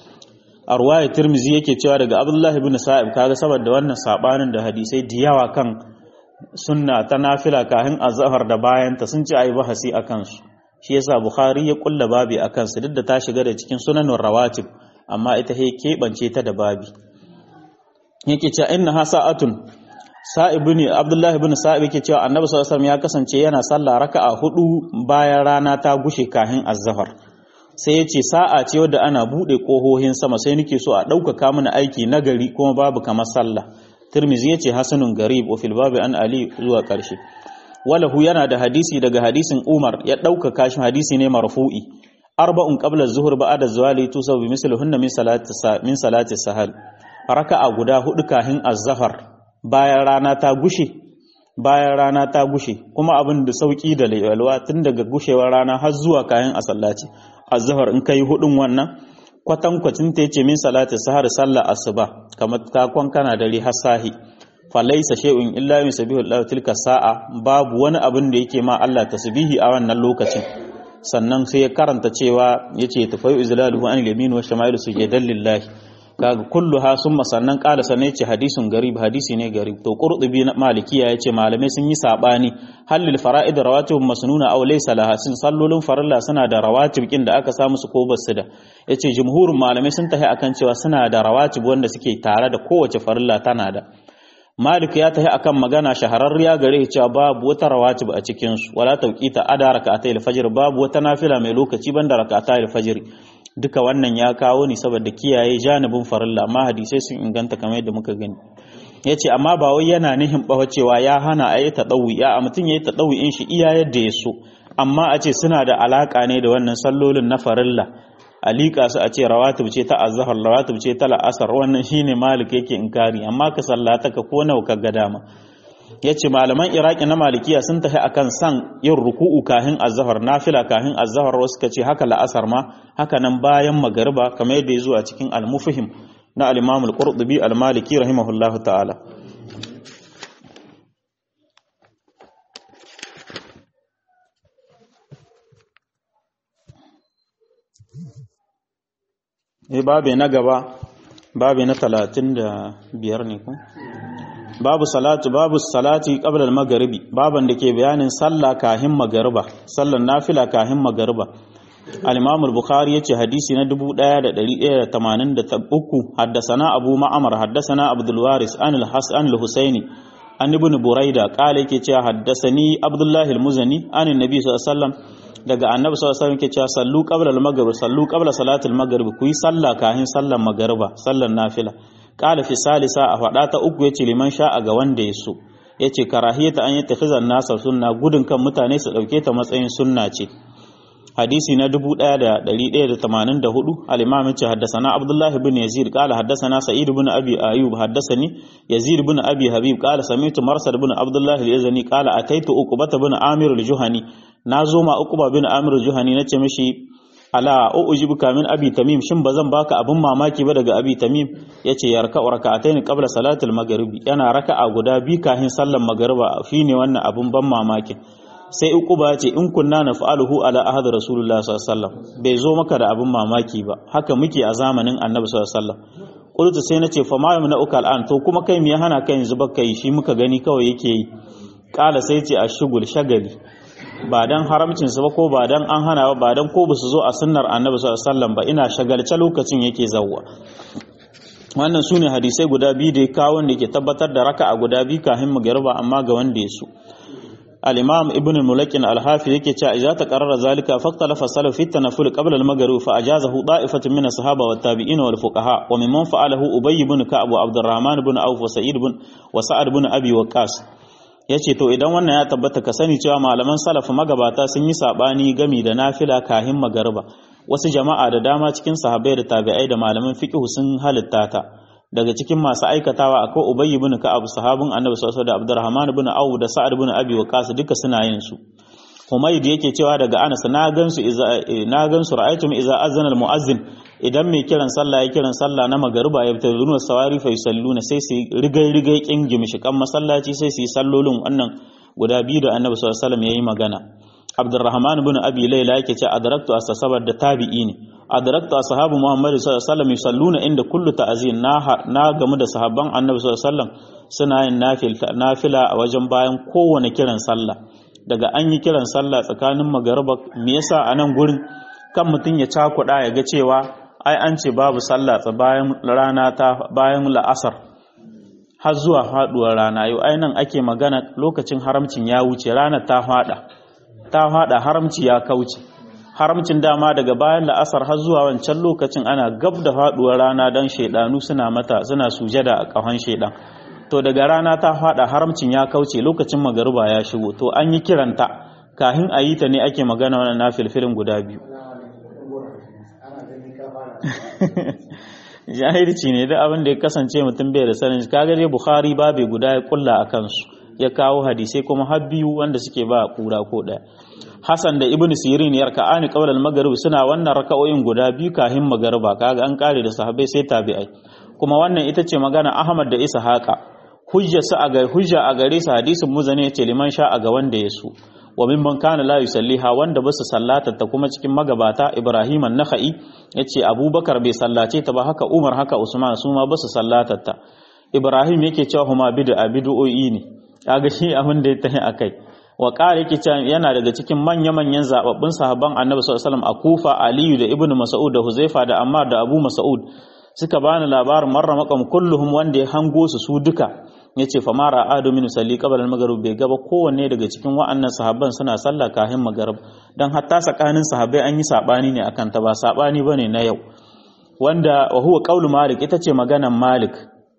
a ruwaya tirmizi yake cewa daga abdullahi ibn sa'ib kaga saboda wannan sabanin da hadisai da yawa kan sunna ta nafila kahin azhar da bayan ta sun ci ayi bahasi akan su shi yasa bukhari ya kulla babi akan su duk da ta shiga da cikin sunanin rawatib amma ita he keɓance ta da babi yake cewa inna ha sa'atun sa'ib ne abdullahi ibn sa'ib yake cewa annabi sallallahu alaihi wasallam ya kasance yana sallah raka'a hudu bayan rana ta gushe kahin azhar sai ya ce sa'a ce wadda ana buɗe ƙohohin sama sai nake so a ɗaukaka mana aiki na gari kuma babu kamar sallah tirmizi ya ce hasanun garib wa fil babi an ali zuwa ƙarshe walahu yana da hadisi daga hadisin umar ya ɗaukaka shi hadisi ne marfu'i arba'un qabla zuhur ba'da zawali tusaw bi mislihinna min salati min salati sahal raka'a guda hudu kahin az-zahar bayan rana ta gushe bayan rana ta gushe kuma abin da sauki da lalwa tun daga gushewar rana har zuwa kayan a sallaci azhar in kai hudun wannan kwatankwacin ta yace min salati sahar sallah asuba kamar ta kana dare har sahi falaisa shay'un illa yusabbihu Allah tilka sa'a babu wani abin da yake ma Allah tasbihi a wannan lokacin sannan sai ya karanta cewa yace tafayu izlaluhu an yamin wa shama'ilu sujudan lillahi kaga kulluha summa sannan qala sanai ce hadisun garib hadisi ne garib to qurtubi na malikiya yace malamai sun yi sabani halil fara'id rawatib masnuna aw laysa laha sun sallolin farilla suna da rawatib kin da aka samu su ko basu da yace jumhurin malamai sun tafi akan cewa suna da rawatib wanda suke tare da kowace farilla tana da Malik ya tafi akan magana shahararriya gare cewa babu wata rawatib a cikin su wala tawqita ada rak'atay al-fajr babu wata nafila mai lokaci banda rak'atay al-fajr duka wannan ya kawo ni saboda kiyaye janibin farilla amma hadisai sun inganta kamar yadda muka gani yace amma ba wai yana nihin bawa cewa ya hana ayi tadawi ya a mutun yayi tadawi in shi iya yadda ya so amma a ce suna da alaka ne da wannan sallolin na farilla alika su a ce rawatib ce ta azhar rawatib ce ta la'asar wannan shine malik yake inkari amma ka sallata ka ko nawa ka ga dama yace malaman iraki na malikiya sun tafi akan san yin ruku'u kahin azhar nafila kahin azhar wasu kace haka la'asar ma haka nan bayan magariba kamar yadda ya zo a cikin al-mufhim na al-imam al-qurtubi al-maliki rahimahullahu ta'ala eh babe na gaba babe na 35 ne ko babu salatu babu salati qabla al-maghribi baban da ke bayanin sallah kahin magariba sallan nafila kahin magariba al-imam al-bukhari yace hadisi na 1183 haddathana abu ma'amar haddathana abdul waris an al-hasan al-husaini an ibn buraida qala yake cewa haddathani abdullah al-muzani an annabi sallallahu alaihi wasallam daga annabi sallallahu alaihi wasallam yake cewa sallu qabla al-maghrib sallu qabla salatil maghrib ku yi sallah kahin sallan magariba sallan nafila qala fi salisa a fada ta uku yace liman sha'a ga wanda ya so yace karahiyata an yattakhizan nasa sunna gudun kan mutane su dauke ta matsayin sunna ce hadisi na 1184 al-imam yace haddathana abdullah ibn yazid qala haddathana sa'id ibn abi ayyub haddathani yazid ibn abi habib qala sami'tu marsad ibn abdullah al-yazani qala ataitu uqbah ibn amir al-juhani nazo ma uqba ibn amir al-juhani nace mishi ala ujibuka min abi tamim shin bazan baka abun mamaki ba daga abi tamim yace yarka raka'atayn qabla salatul maghribi yana raka'a guda bi kafin sallar magriba ne wannan abun ban mamaki sai uquba ce in kunna naf'aluhu ala ahad rasulullah sallallahu alaihi wasallam bai zo maka da abun mamaki ba haka muke a zamanin annabi sallallahu alaihi wasallam qultu sai nace fa ma yamna ukal an to kuma kai me ya hana kai yanzu baka yi shi muka gani kawai yake yi kala sai ce ashugul shagali ba dan haramcin su ba ko ba dan an hana ba ba dan ko ba su zo a sunnar annabi sallallahu alaihi wasallam ba ina shagalce lokacin yake zawwa wannan sune hadisai guda biyu da kawo wanda ke tabbatar da raka'a guda biyu kafin magriba amma ga wanda ya so al-imam ibn mulakin al-hafi yake cewa idza taqarrara zalika faqtalafa salaf fi tanaful qabla al-maghrib fa ajazahu da'ifatun min as-sahaba wat tabi'in wal fuqaha wa mimman fa'alahu ubay ibn ka'ab wa abdurrahman ibn auf wa sa'id ibn wa sa'ad ibn abi waqas ya ce to idan wannan ya tabbata ka sani cewa malaman salaf magabata sun yi sabani gami da nafila kahin magarba wasu jama'a da dama cikin sahabbai da tabi'ai da malaman fiqh sun halitta ta daga cikin masu aikatawa akwai ubay ibn ka'ab sahabin annabi sallallahu alaihi da abdurrahman ibn auf da sa'ad ibn abi waqas duka suna yin su Humayd yake cewa daga Anas na gansu iza na gansu ra'aytum iza azana al-mu'azzin idan mai kiran sallah ya kiran sallah na magariba ya fita zuwa sawari fa yusalluna sai su rigai rigai kin gimshikan masallaci sai su yi sallolin wannan guda biyu da Annabi sallallahu alaihi wasallam yayi magana Abdurrahman ibn Abi Layla yake ce adraktu asasabar da tabi'i ne adrakta ashabu muhammad sallallahu alaihi wasallam yusalluna inda kullu ta'zin na na gamu da sahabban annabi sallallahu alaihi wasallam suna yin nafila a wajen bayan kowane kiran sallah daga an yi kiran sallah tsakanin magariba me yasa a nan gurin kan mutum ya cakuɗa ya ga cewa ai an ce babu sallah bayan rana ta bayan la'asar har zuwa faduwar rana yau ai nan ake magana lokacin haramcin ya wuce ranar ta fada ta fada haramci ya kauce haramcin dama daga bayan la'asar har zuwa wancan lokacin ana gab da faduwar rana dan shaidanu suna mata suna sujada a kahon shaidan to daga rana ta fada haramcin ya kauce lokacin magariba ya shigo to an yi kiranta kahin a yi ta ne ake magana wannan nafilfilin guda biyu jahilci ne da abin da ya kasance mutum bai da sanin kaga dai bukhari babe guda ya kulla a kansu ya kawo hadisai kuma har biyu wanda suke ba kura ko daya hasan da ibnu sirin ya raka'ani qabla al-maghrib suna wannan raka'o'in guda biyu kahin magariba kaga an kare da sahabbai sai tabi'ai kuma wannan ita ce magana ahmad da ishaqa hujja sa a ga hujja a gare su hadisin muzani yace liman sha a ga wanda ya so wa mimman kana la yusalliha wanda basu sallata ta kuma cikin magabata Ibrahim an-Nakhai yace Abubakar bai sallace ta ba haka Umar haka Usman su ma basu sallata ta Ibrahim yake cewa huma bid'a bid'o'i ne kaga shi abin da ya tahi akai wa qala yake cewa yana daga cikin manya manyan zababbun sahabban Annabi sallallahu alaihi wasallam a Kufa Aliyu da Ibn Mas'ud da Huzaifa da Ammar da Abu Mas'ud suka bani labarin marra makam kulluhum wanda ya hango su su duka yace fa mara adu min salli qabla al-maghrib bai gaba kowanne daga cikin wa'annan sahabban suna sallah kahin maghrib dan hatta tsakanin sahabbai an yi sabani ne akan ta ba sabani bane na yau wanda wa huwa qaulu malik ita ce maganan malik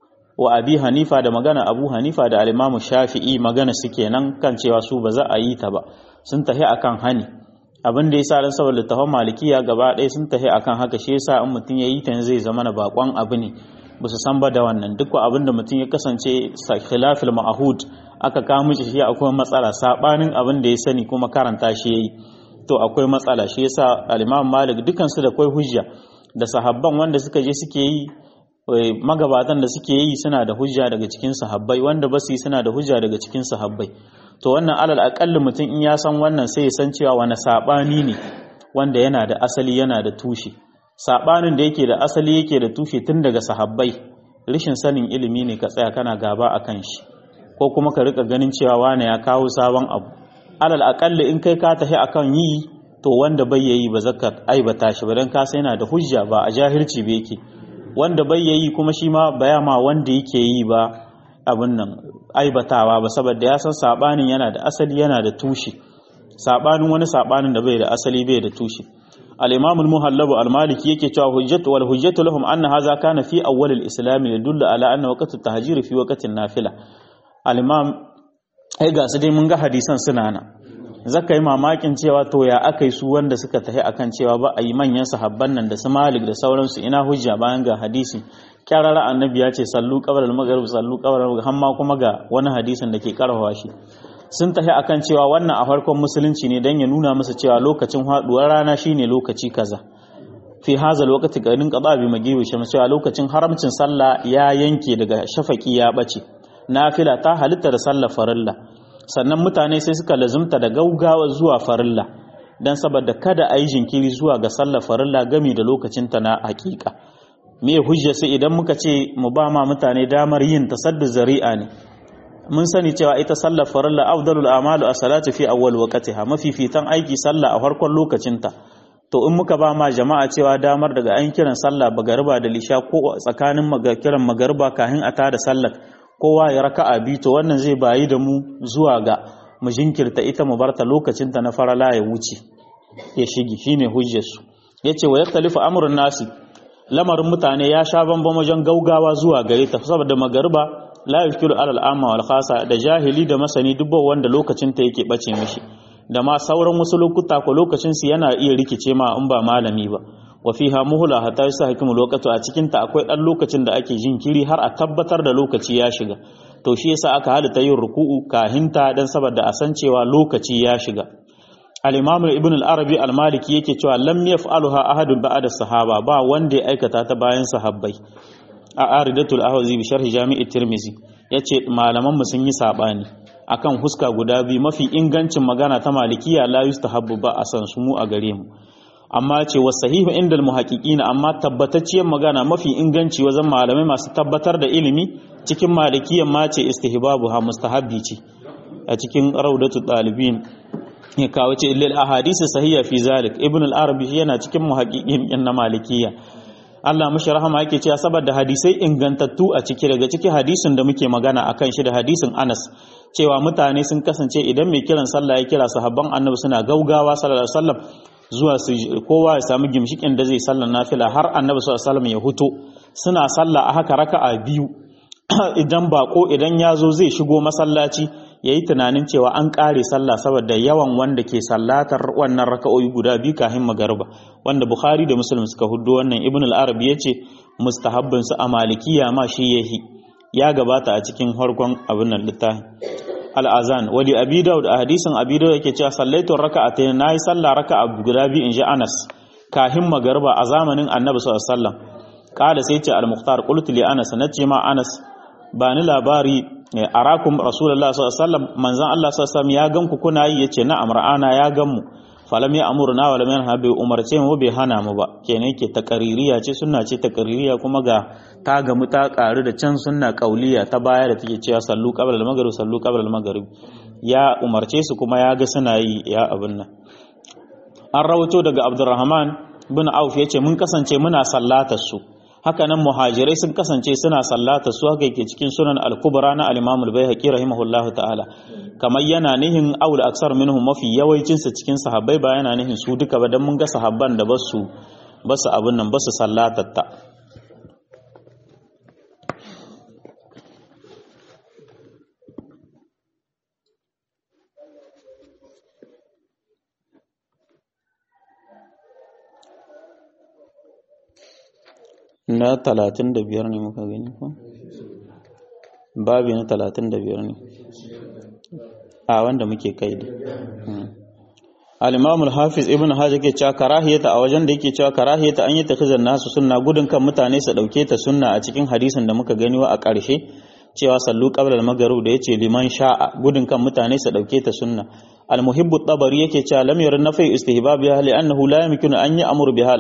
wa abi hanifa da magana abu hanifa da al-imam shafi'i magana suke nan kan cewa su ba za a yi ta ba sun tahi akan hani abin da yasa dan saboda tafan malikiya gaba ɗaya sun tahi akan haka shi yasa in mutum yayi ta zai zama na bakon abu ne ba su san ba da wannan duk abin da mutum ya kasance khilafil ma'ahud aka kawo mishi shi akwai matsala sabanin abin da ya sani kuma karanta shi yayi to akwai matsala shi yasa al-Imam Malik dukan su da kai hujja da sahabban wanda suka je suke yi magabatan da suke yi suna da hujja daga cikin sahabbai wanda ba su yi suna da hujja daga cikin sahabbai to wannan alal aqalli mutum in ya san wannan sai ya san cewa wani sabani ne wanda yana da asali yana da tushe sabanin da yake da asali yake da tushe tun daga sahabbai rishin sanin ilimi ne ka tsaya kana gaba a kan shi ko kuma ka rika ganin cewa wane ya kawo sabon abu alal akalli in kai ka tafi akan yi to wanda bai yayi ba zaka aibata shi ba dan ka sai yana da hujja ba a jahilci ba yake wanda bai yayi kuma shi ma baya ma wanda yake yi ba abin nan aibatawa ba saboda ya san sabanin yana da asali yana da tushe sabanin wani sabanin da bai da asali bai da tushe al-imam al-muhallab al-maliki yake cewa hujjatu wal hujjatu lahum anna hadha kana fi awwal al-islam yadullu ala anna waqt at-tahjir fi waqt an-nafila al-imam ai ga su dai mun ga hadisan suna nan zaka yi mamakin cewa to ya akai su wanda suka tafi akan cewa ba a yi manyan sahabban nan da su malik da sauransu ina hujja bayan ga hadisi kyarara annabi ya ce sallu qabla al-maghrib sallu qabla al hamma kuma ga wani hadisin da ke karfafa shi sun tafi akan cewa wannan a farkon musulunci ne dan ya nuna musu cewa lokacin haduwar rana shine lokaci kaza fi haza lokaci garin qada bi magibi shi cewa lokacin haramcin sallah ya yanke daga shafaki ya bace nafila ta halitta da sallar farilla sannan mutane sai suka lazumta da gaugawa zuwa farilla dan saboda kada a yi jinkiri zuwa ga sallar farilla gami da lokacinta na hakika me hujja sai idan muka ce mu ba ma mutane damar yin tasaddu zari'a ne mun sani cewa ita sallar farilla afdalul a'malu as-salatu fi awwal waqtiha mafifitan aiki sallah a farkon lokacinta to in muka ba ma jama'a cewa damar daga an kiran sallah bagariba da lisha ko tsakanin kiran magariba kafin a tada sallar kowa ya raka'a bi to wannan zai bayi da mu zuwa ga mu jinkirta ita mu barta lokacinta na farala ya wuce ya shige shine hujjar su yace wa yaktalifu amrun nasi lamarin mutane ya sha bambam wajen gaugawa zuwa gare ta saboda magariba la yushkilu alal amma wal khasa da jahili da masani dubban wanda lokacin ta yake bace mishi da ma sauran wasu lokuta ko lokacin su yana iya rikice ma in ba malami ba wa fiha muhla hatta yasa hakimu lokatu a cikin ta akwai dan lokacin da ake jinkiri har a tabbatar da lokaci ya shiga to shi yasa aka halitta yin ruku'u kahinta dan saboda a san cewa lokaci ya shiga al-imam ibn al-arabi al-maliki yake cewa lam yaf'aluha ahadun ba'da sahaba ba wanda ya aikata ta bayan sahabbai a aridatul ahwazi bi sharhi jami'i tirmizi yace malaman mu sun yi sabani akan huska guda biyu mafi ingancin magana ta malikiya la yustahabbu ba a san su mu a gare mu amma ce wa sahihu inda muhaqiqina amma tabbatacciyar magana mafi inganci wajen malamai masu tabbatar da ilimi cikin malikiyan ma ce istihbabu ha mustahabbi ce a cikin raudatu dalibin ya kawo ce lil ahadisi sahiha fi zalik ibn al-arabi yana cikin muhaqiqin na malikiya Allah mushi rahama yake cewa saboda hadisai ingantattu a ciki daga ciki hadisin da muke magana akan shi da hadisin Anas cewa mutane sun kasance idan mai kiran sallah ya kira sahabban annabi suna gaugawa sallallahu alaihi wasallam zuwa su kowa ya samu gimshikin da zai sallar nafila har annabi sallallahu alaihi wasallam ya huto suna sallah a haka raka'a biyu idan bako idan ya zo zai shigo masallaci ya yi tunanin cewa an ƙare sallah saboda yawan wanda ke sallatar wannan raka'o'i guda biyu kafin magariba wanda bukhari da muslim suka hudu wannan ibn al-arabi ya ce mustahabbin su a malikiya ma shi yahi ya gabata a cikin harkon abin nan littafin al-azan wali abi daud a hadisin abi daud yake cewa sallaitu raka'atayn nayi sallah raka'a guda biyu inji anas kafin magariba a zamanin annabi sallallahu alaihi wasallam kala sai ce al-mukhtar qultu li anas nace ma anas ba ni labari arakum rasulullah sallallahu alaihi wasallam manzon Allah sallallahu alaihi wasallam ya ganku kuna yi yace na amra'ana ya gan mu falam ya amurna wala man habi umarce mu bai hana mu ba kenan yake takaririya ce sunna ce takaririya kuma ga ta gamu ta karu da can sunna kauliya ta baya da take cewa sallu qabla al-maghrib sallu qabla al-maghrib ya umarce su kuma ya ga suna yi ya abin nan an rawato daga Abdurrahman bin Auf yace mun kasance muna sallatar su haka nan muhajirai sun kasance suna sallata su haka yake cikin sunan al-kubra na al-imam al-baihaqi rahimahullahu ta'ala kamar yana nihin aul aksar minhum mafi yawancin su cikin sahabbai ba yana nihin su duka ba dan mun ga sahabban da basu basu abun nan basu sallatatta na talatin da biyar ne muka gani ko babi na talatin da biyar ne a wanda muke kai da al-imam al-hafiz ibn hajar ke cewa karahiyata a wajen da yake cewa karahiyata an yi takhizan nasu sunna gudun kan mutane su dauke ta sunna a cikin hadisin da muka gani wa a ƙarshe cewa sallu qabla al-maghrib da yace liman sha'a gudun kan mutane su dauke ta sunna al-muhibbu tabari yake cewa lam yarun nafi istihbab ya li annahu la yumkinu an ya'muru biha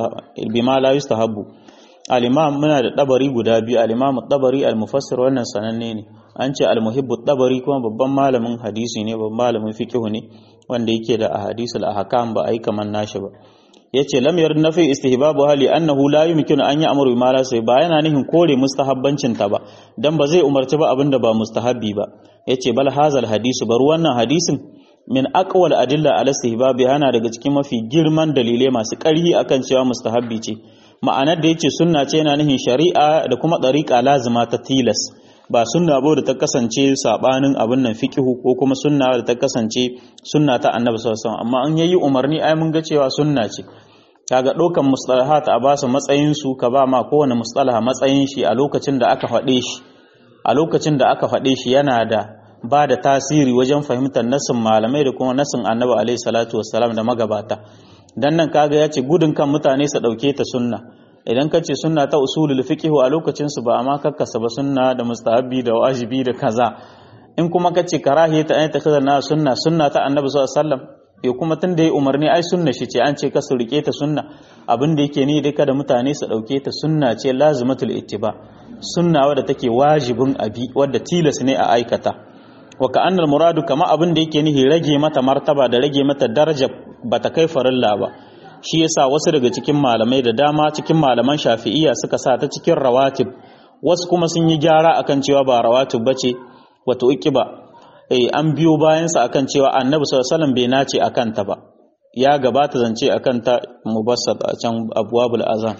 bima la yustahabbu al-imam muna da dabari guda biyu al-imam tabari al-mufassir wannan sananne ne an ce al-muhibbu tabari kuma babban malamin hadisi ne babban malamin fiqh ne wanda yake da ahadisul ahkam ba ai kaman nashi ba yace lam yarda nafi istihbabu hali annahu la yumkinu an ya'muru bima la sai ba yana nihin kore mustahabbancin ta ba dan ba zai umarci ba abinda ba mustahabbi ba yace bal hazal hadisu bar wannan hadisin min aqwal adilla ala istihbabi yana daga cikin mafi girman dalilai masu ƙarfi akan cewa mustahabbi ce ma'anar da yace sunna ce yana nihin shari'a da kuma dariqa lazima ta tilas ba sunna ba da ta kasance sabanin abin nan fiqihu ko kuma sunna da ta kasance sunna ta annabi sallallahu alaihi wasallam amma an yayi umarni ai mun ga cewa sunna ce kaga ɗaukan mustalahat a ba su matsayin su ka ba ma kowane mustalaha matsayin shi a lokacin da aka faɗe shi a lokacin da aka faɗe shi yana da ba da tasiri wajen fahimtar nasin malamai da kuma nasin annabi alaihi salatu wassalam da magabata dan nan kaga ya ce gudun kan mutane su ɗauke ta sunna idan ka ce sunna ta usulul fiqh a lokacin su ba amma kakkasa ba sunna da mustahabi da wajibi da kaza in kuma ka ce karahiyata an ta kaza na sunna sunna ta annabi sallallahu alaihi wasallam ya kuma tun da ya umarni ai sunna shi ce an ce ka su rike ta sunna abin da yake ni dai kada mutane su dauke ta sunna ce lazimatul ittiba sunna wadda take wajibin abi wadda tilas ne a aikata wa ka annal muradu kama abin da yake nihi rage mata martaba da rage mata daraja bata kai farilla ba shi yasa wasu daga cikin malamai da dama cikin malaman shafi'iyya suka sa ta cikin rawatib wasu kuma sun yi gyara akan cewa ba rawatib bace wato ukiba eh an biyo bayan sa akan cewa annabi sallallahu alaihi wasallam bai nace akan ta ba ya gabata zance akan ta mubassat a can abwabul azan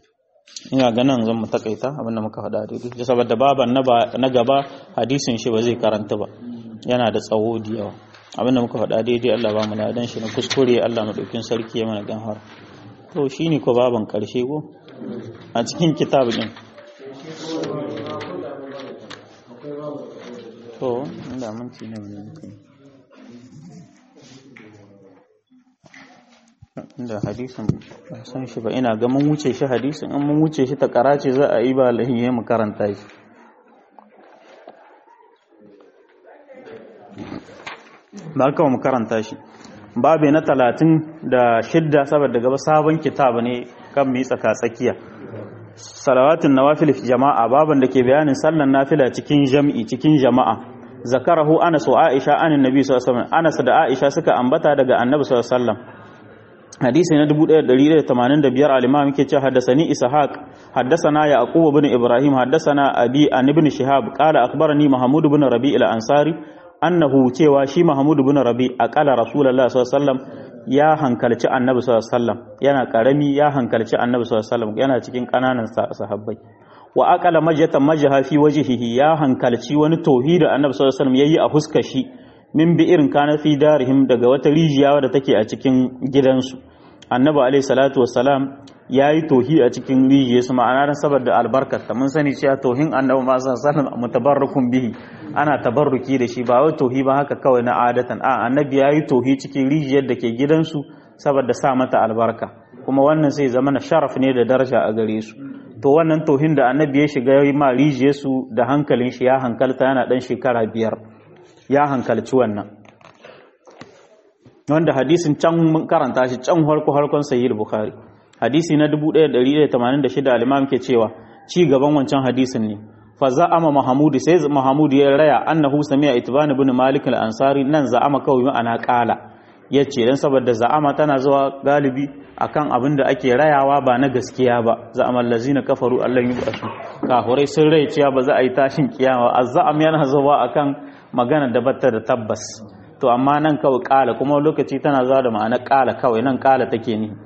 ina ganin zan mu takaita abinda muka faɗa daidai saboda baban na gaba hadisin shi ba zai karanta ba yana da tsawo da yawa abinda muka faɗa daidai Allah ba mu ladan shi na kuskure Allah madaukin sarki ya mana dan har to shine ko baban karshe ko a cikin kitab din to inda mun ci ne mun inda hadisin ba san shi ba ina ga mun wuce shi hadisin in mun wuce shi ta karace za a yi ba lahiye mu karanta shi ba ka mu karanta shi babu na talatin da shidda saboda gaba sabon kitab ne kan mu yi tsaka tsakiya salawatun nawafil jama'a baban da ke bayanin sallan nafila cikin jam'i cikin jama'a zakarahu anas wa aisha anin nabi sallallahu alaihi wasallam anas da aisha suka ambata daga annabi sallallahu alaihi wasallam hadisi na 1185 al-imam yake cewa haddathani ishaq haddathana yaqub ibn ibrahim haddathana abi an ibn shihab qala akhbarani mahmud ibn rabi' al-ansari annahu cewa shi mahmud ibn rabi' aqala rasulullahi sallallahu alaihi wasallam ya hankalci annabi sallallahu alaihi wasallam yana karami ya hankalci annabi sallallahu alaihi wasallam yana cikin kananan sahabbai wa aqala majatan majaha fi wajhihi ya hankalci wani tauhidi annabi sallallahu alaihi wasallam yayi a huskar shi min bi irin kana fi darihim daga wata rijiya wadda take a cikin gidansu annabi alaihi salatu wassalam yayi tohi a cikin rijiya su ma'ana dan saboda albarkata mun sani cewa tohin annabi ma sallallahu alaihi wasallam mutabarrukun bihi ana tabarruki da shi ba wai tohi ba haka kawai na adatan a annabi yayi tohi cikin rijiyar da ke gidansu saboda sa mata albarka kuma wannan sai zama na sharaf ne da daraja a gare su to wannan tohin da annabi ya shiga ma rijiyar su da hankalin shi ya hankalta yana dan shekara biyar ya hankalci wannan wanda hadisin can mun karanta shi can harko harkon sahih bukhari hadisi na 1186 al-imam ke cewa ci gaban wancan hadisin ne fa za'ama mahmud sai mahmud ya raya annahu sami'a itban ibn malik al-ansari nan za'ama kawai ana kala yace dan saboda za'ama tana zuwa galibi akan abin da ake rayawa ba na gaskiya ba za'ama allazina kafaru allan yubasu kafurai sun rai cewa ba za a yi tashin kiyama azza'am yana zuwa akan magana da batta da tabbas to amma nan kawai kala kuma lokaci tana zuwa da ma'ana kala kawai nan kala take ni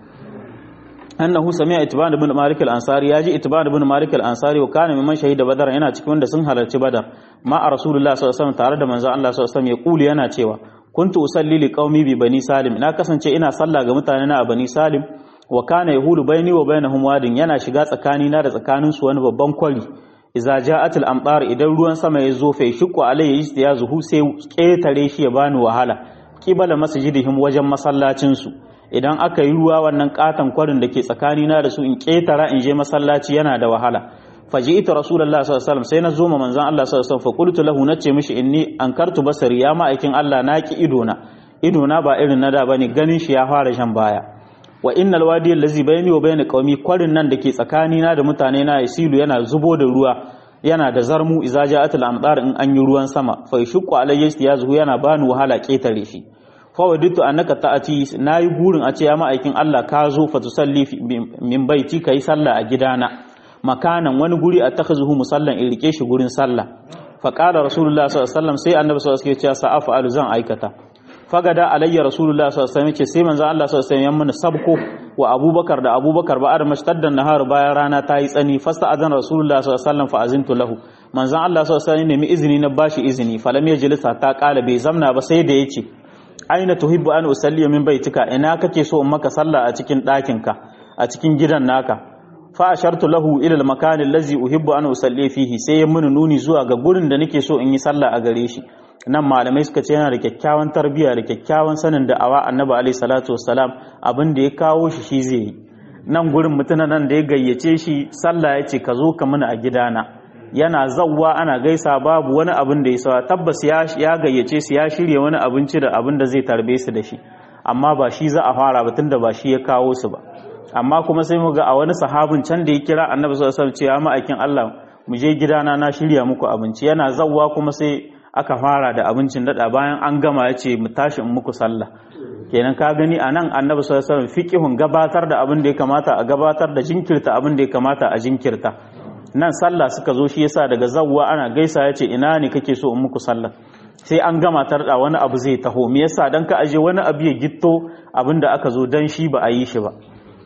annahu sami'a itban ibn malik al-ansari yaji itban ibn malik al-ansari wa kana mimman shahida badar yana cikin wanda sun halarci badar ma a rasulullah sallallahu alaihi wasallam tare da manzo Allah sallallahu alaihi wasallam ya kuli yana cewa kuntu usalli li qaumi bi bani salim na kasance ina sallah ga mutane na a bani salim wa kana yahulu baini wa bainahum wadin yana shiga tsakani na da tsakanin su wani babban kwari iza ja'atul amtar idan ruwan sama ya zo fa yashqu alayhi istiyazuhu sai ketare shi ya bani wahala kibala masjidihim wajen masallacin su idan aka yi ruwa wannan katan kwarin da ke tsakani na da su in ketara in je masallaci yana da wahala faji'tu rasulullahi sallallahu alaihi wasallam sai na zo ma manzon Allah sallallahu alaihi wasallam fa qultu lahu nace mishi inni ankartu basari ya ma'aikin Allah naki idona idona ba irin na da bane ganin shi ya fara shan baya wa innal wadi allazi bayni wa bayna qaumi kwarin nan dake tsakani na da mutane na yasilu yana zubo da ruwa yana da zarmu iza ja'atul amdar in an yi ruwan sama fa yashqu alayya istiyazu yana bani wahala ketare shi fa waditu annaka ta'ati nayi gurin a ce ya ma'aikin Allah ka zo fa tusalli min baiti kai sallah a gidana makanan wani guri a takhazuhu musallan in rike shi gurin sallah fa qala rasulullah sallallahu alaihi wasallam sai annabi sallallahu alaihi wasallam ya ce sa'afa alu zan aikata fagada alayya rasulullah sallallahu alaihi wasallam ce sai manzo Allah sallallahu alaihi wasallam ya mana sabko wa abubakar da abubakar ba da mashtaddan nahar bayan rana ta yi tsani fasta azan rasulullah sallallahu alaihi wasallam fa azintu lahu manzo Allah sallallahu alaihi wasallam nemi izini na bashi izini falam yajlisa ta kala bai zamna ba sai da yace aina tuhibbu an usalli min baitika ina kake so in maka sallah a cikin ɗakinka a cikin gidan naka fa ashartu lahu ila al-makan allazi uhibbu an usalli fihi sai ya muni nuni zuwa ga gurin da nake so in yi sallah a gare shi nan malamai suka ce yana da kyakkyawan tarbiyya da kyakkyawan sanin da awa annabi alaihi salatu wassalam abin da ya kawo shi shi zai yi nan gurin mutuna nan da ya gayyace shi sallah ya ce ka zo ka mini a gidana yana zawwa ana gaisa babu wani abin da ya sawa tabbas ya gayyace su ya shirya wani abinci da abin da zai tarbe su da shi amma ba shi za a fara ba tunda ba shi ya kawo su ba amma kuma sai mu ga a wani sahabin can da ya kira annabi sallallahu alaihi wasallam cewa ma'aikin Allah mu je gidana na shirya muku abinci yana zawwa kuma sai aka fara da abincin dada bayan an gama ya ce mu tashi in muku sallah kenan ka gani a nan annabi sallallahu alaihi wasallam fiqihun gabatar da abin da ya kamata a gabatar da jinkirta abin da ya kamata a jinkirta nan sallah suka zo shi yasa daga zawwa ana gaisa ya ce ina ne kake so in muku sallah sai an gama tarda wani abu zai taho me yasa dan ka aje wani abu ya gitto abin da aka zo dan shi ba a yi shi ba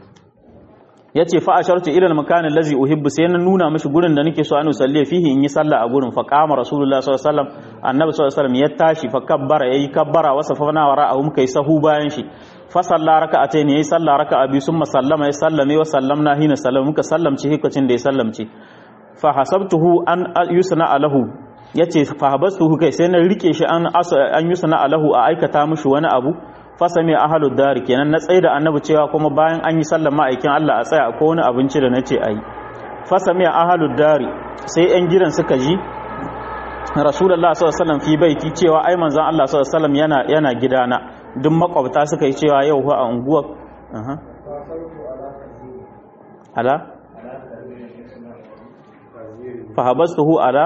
yace fa ashartu ila al-makan allazi uhibbu sai na nuna mishi gurin da nake so an usalli fihi in yi sallah a gurin fa qama rasulullah sallallahu alaihi wasallam annabi sallallahu alaihi wasallam ya tashi fa kabbara yayi kabbara wa safana wa ra'ahum kai sahu bayan shi fa salla raka'atayn yayi sallah raka'a bi summa sallama ya sallame wa sallamna hina sallama muka sallamci hikacin da ya sallamci fa hasabtuhu an yusna alahu yace fa habastuhu kai sai na rike shi an an yusna alahu a aikata mishi wani abu fasami ahalud dari kenan na tsaye da annabi cewa kuma bayan an yi sallar ma'aikin Allah a tsaya ko wani abinci da nace ayi fasami ahalud dari sai yan gidan suka ji rasulullah sallallahu alaihi wasallam fi baiti cewa ai manzon Allah sallallahu alaihi wasallam yana yana gidana duk makwabta suka yi cewa yau a unguwar ala fahabastuhu ala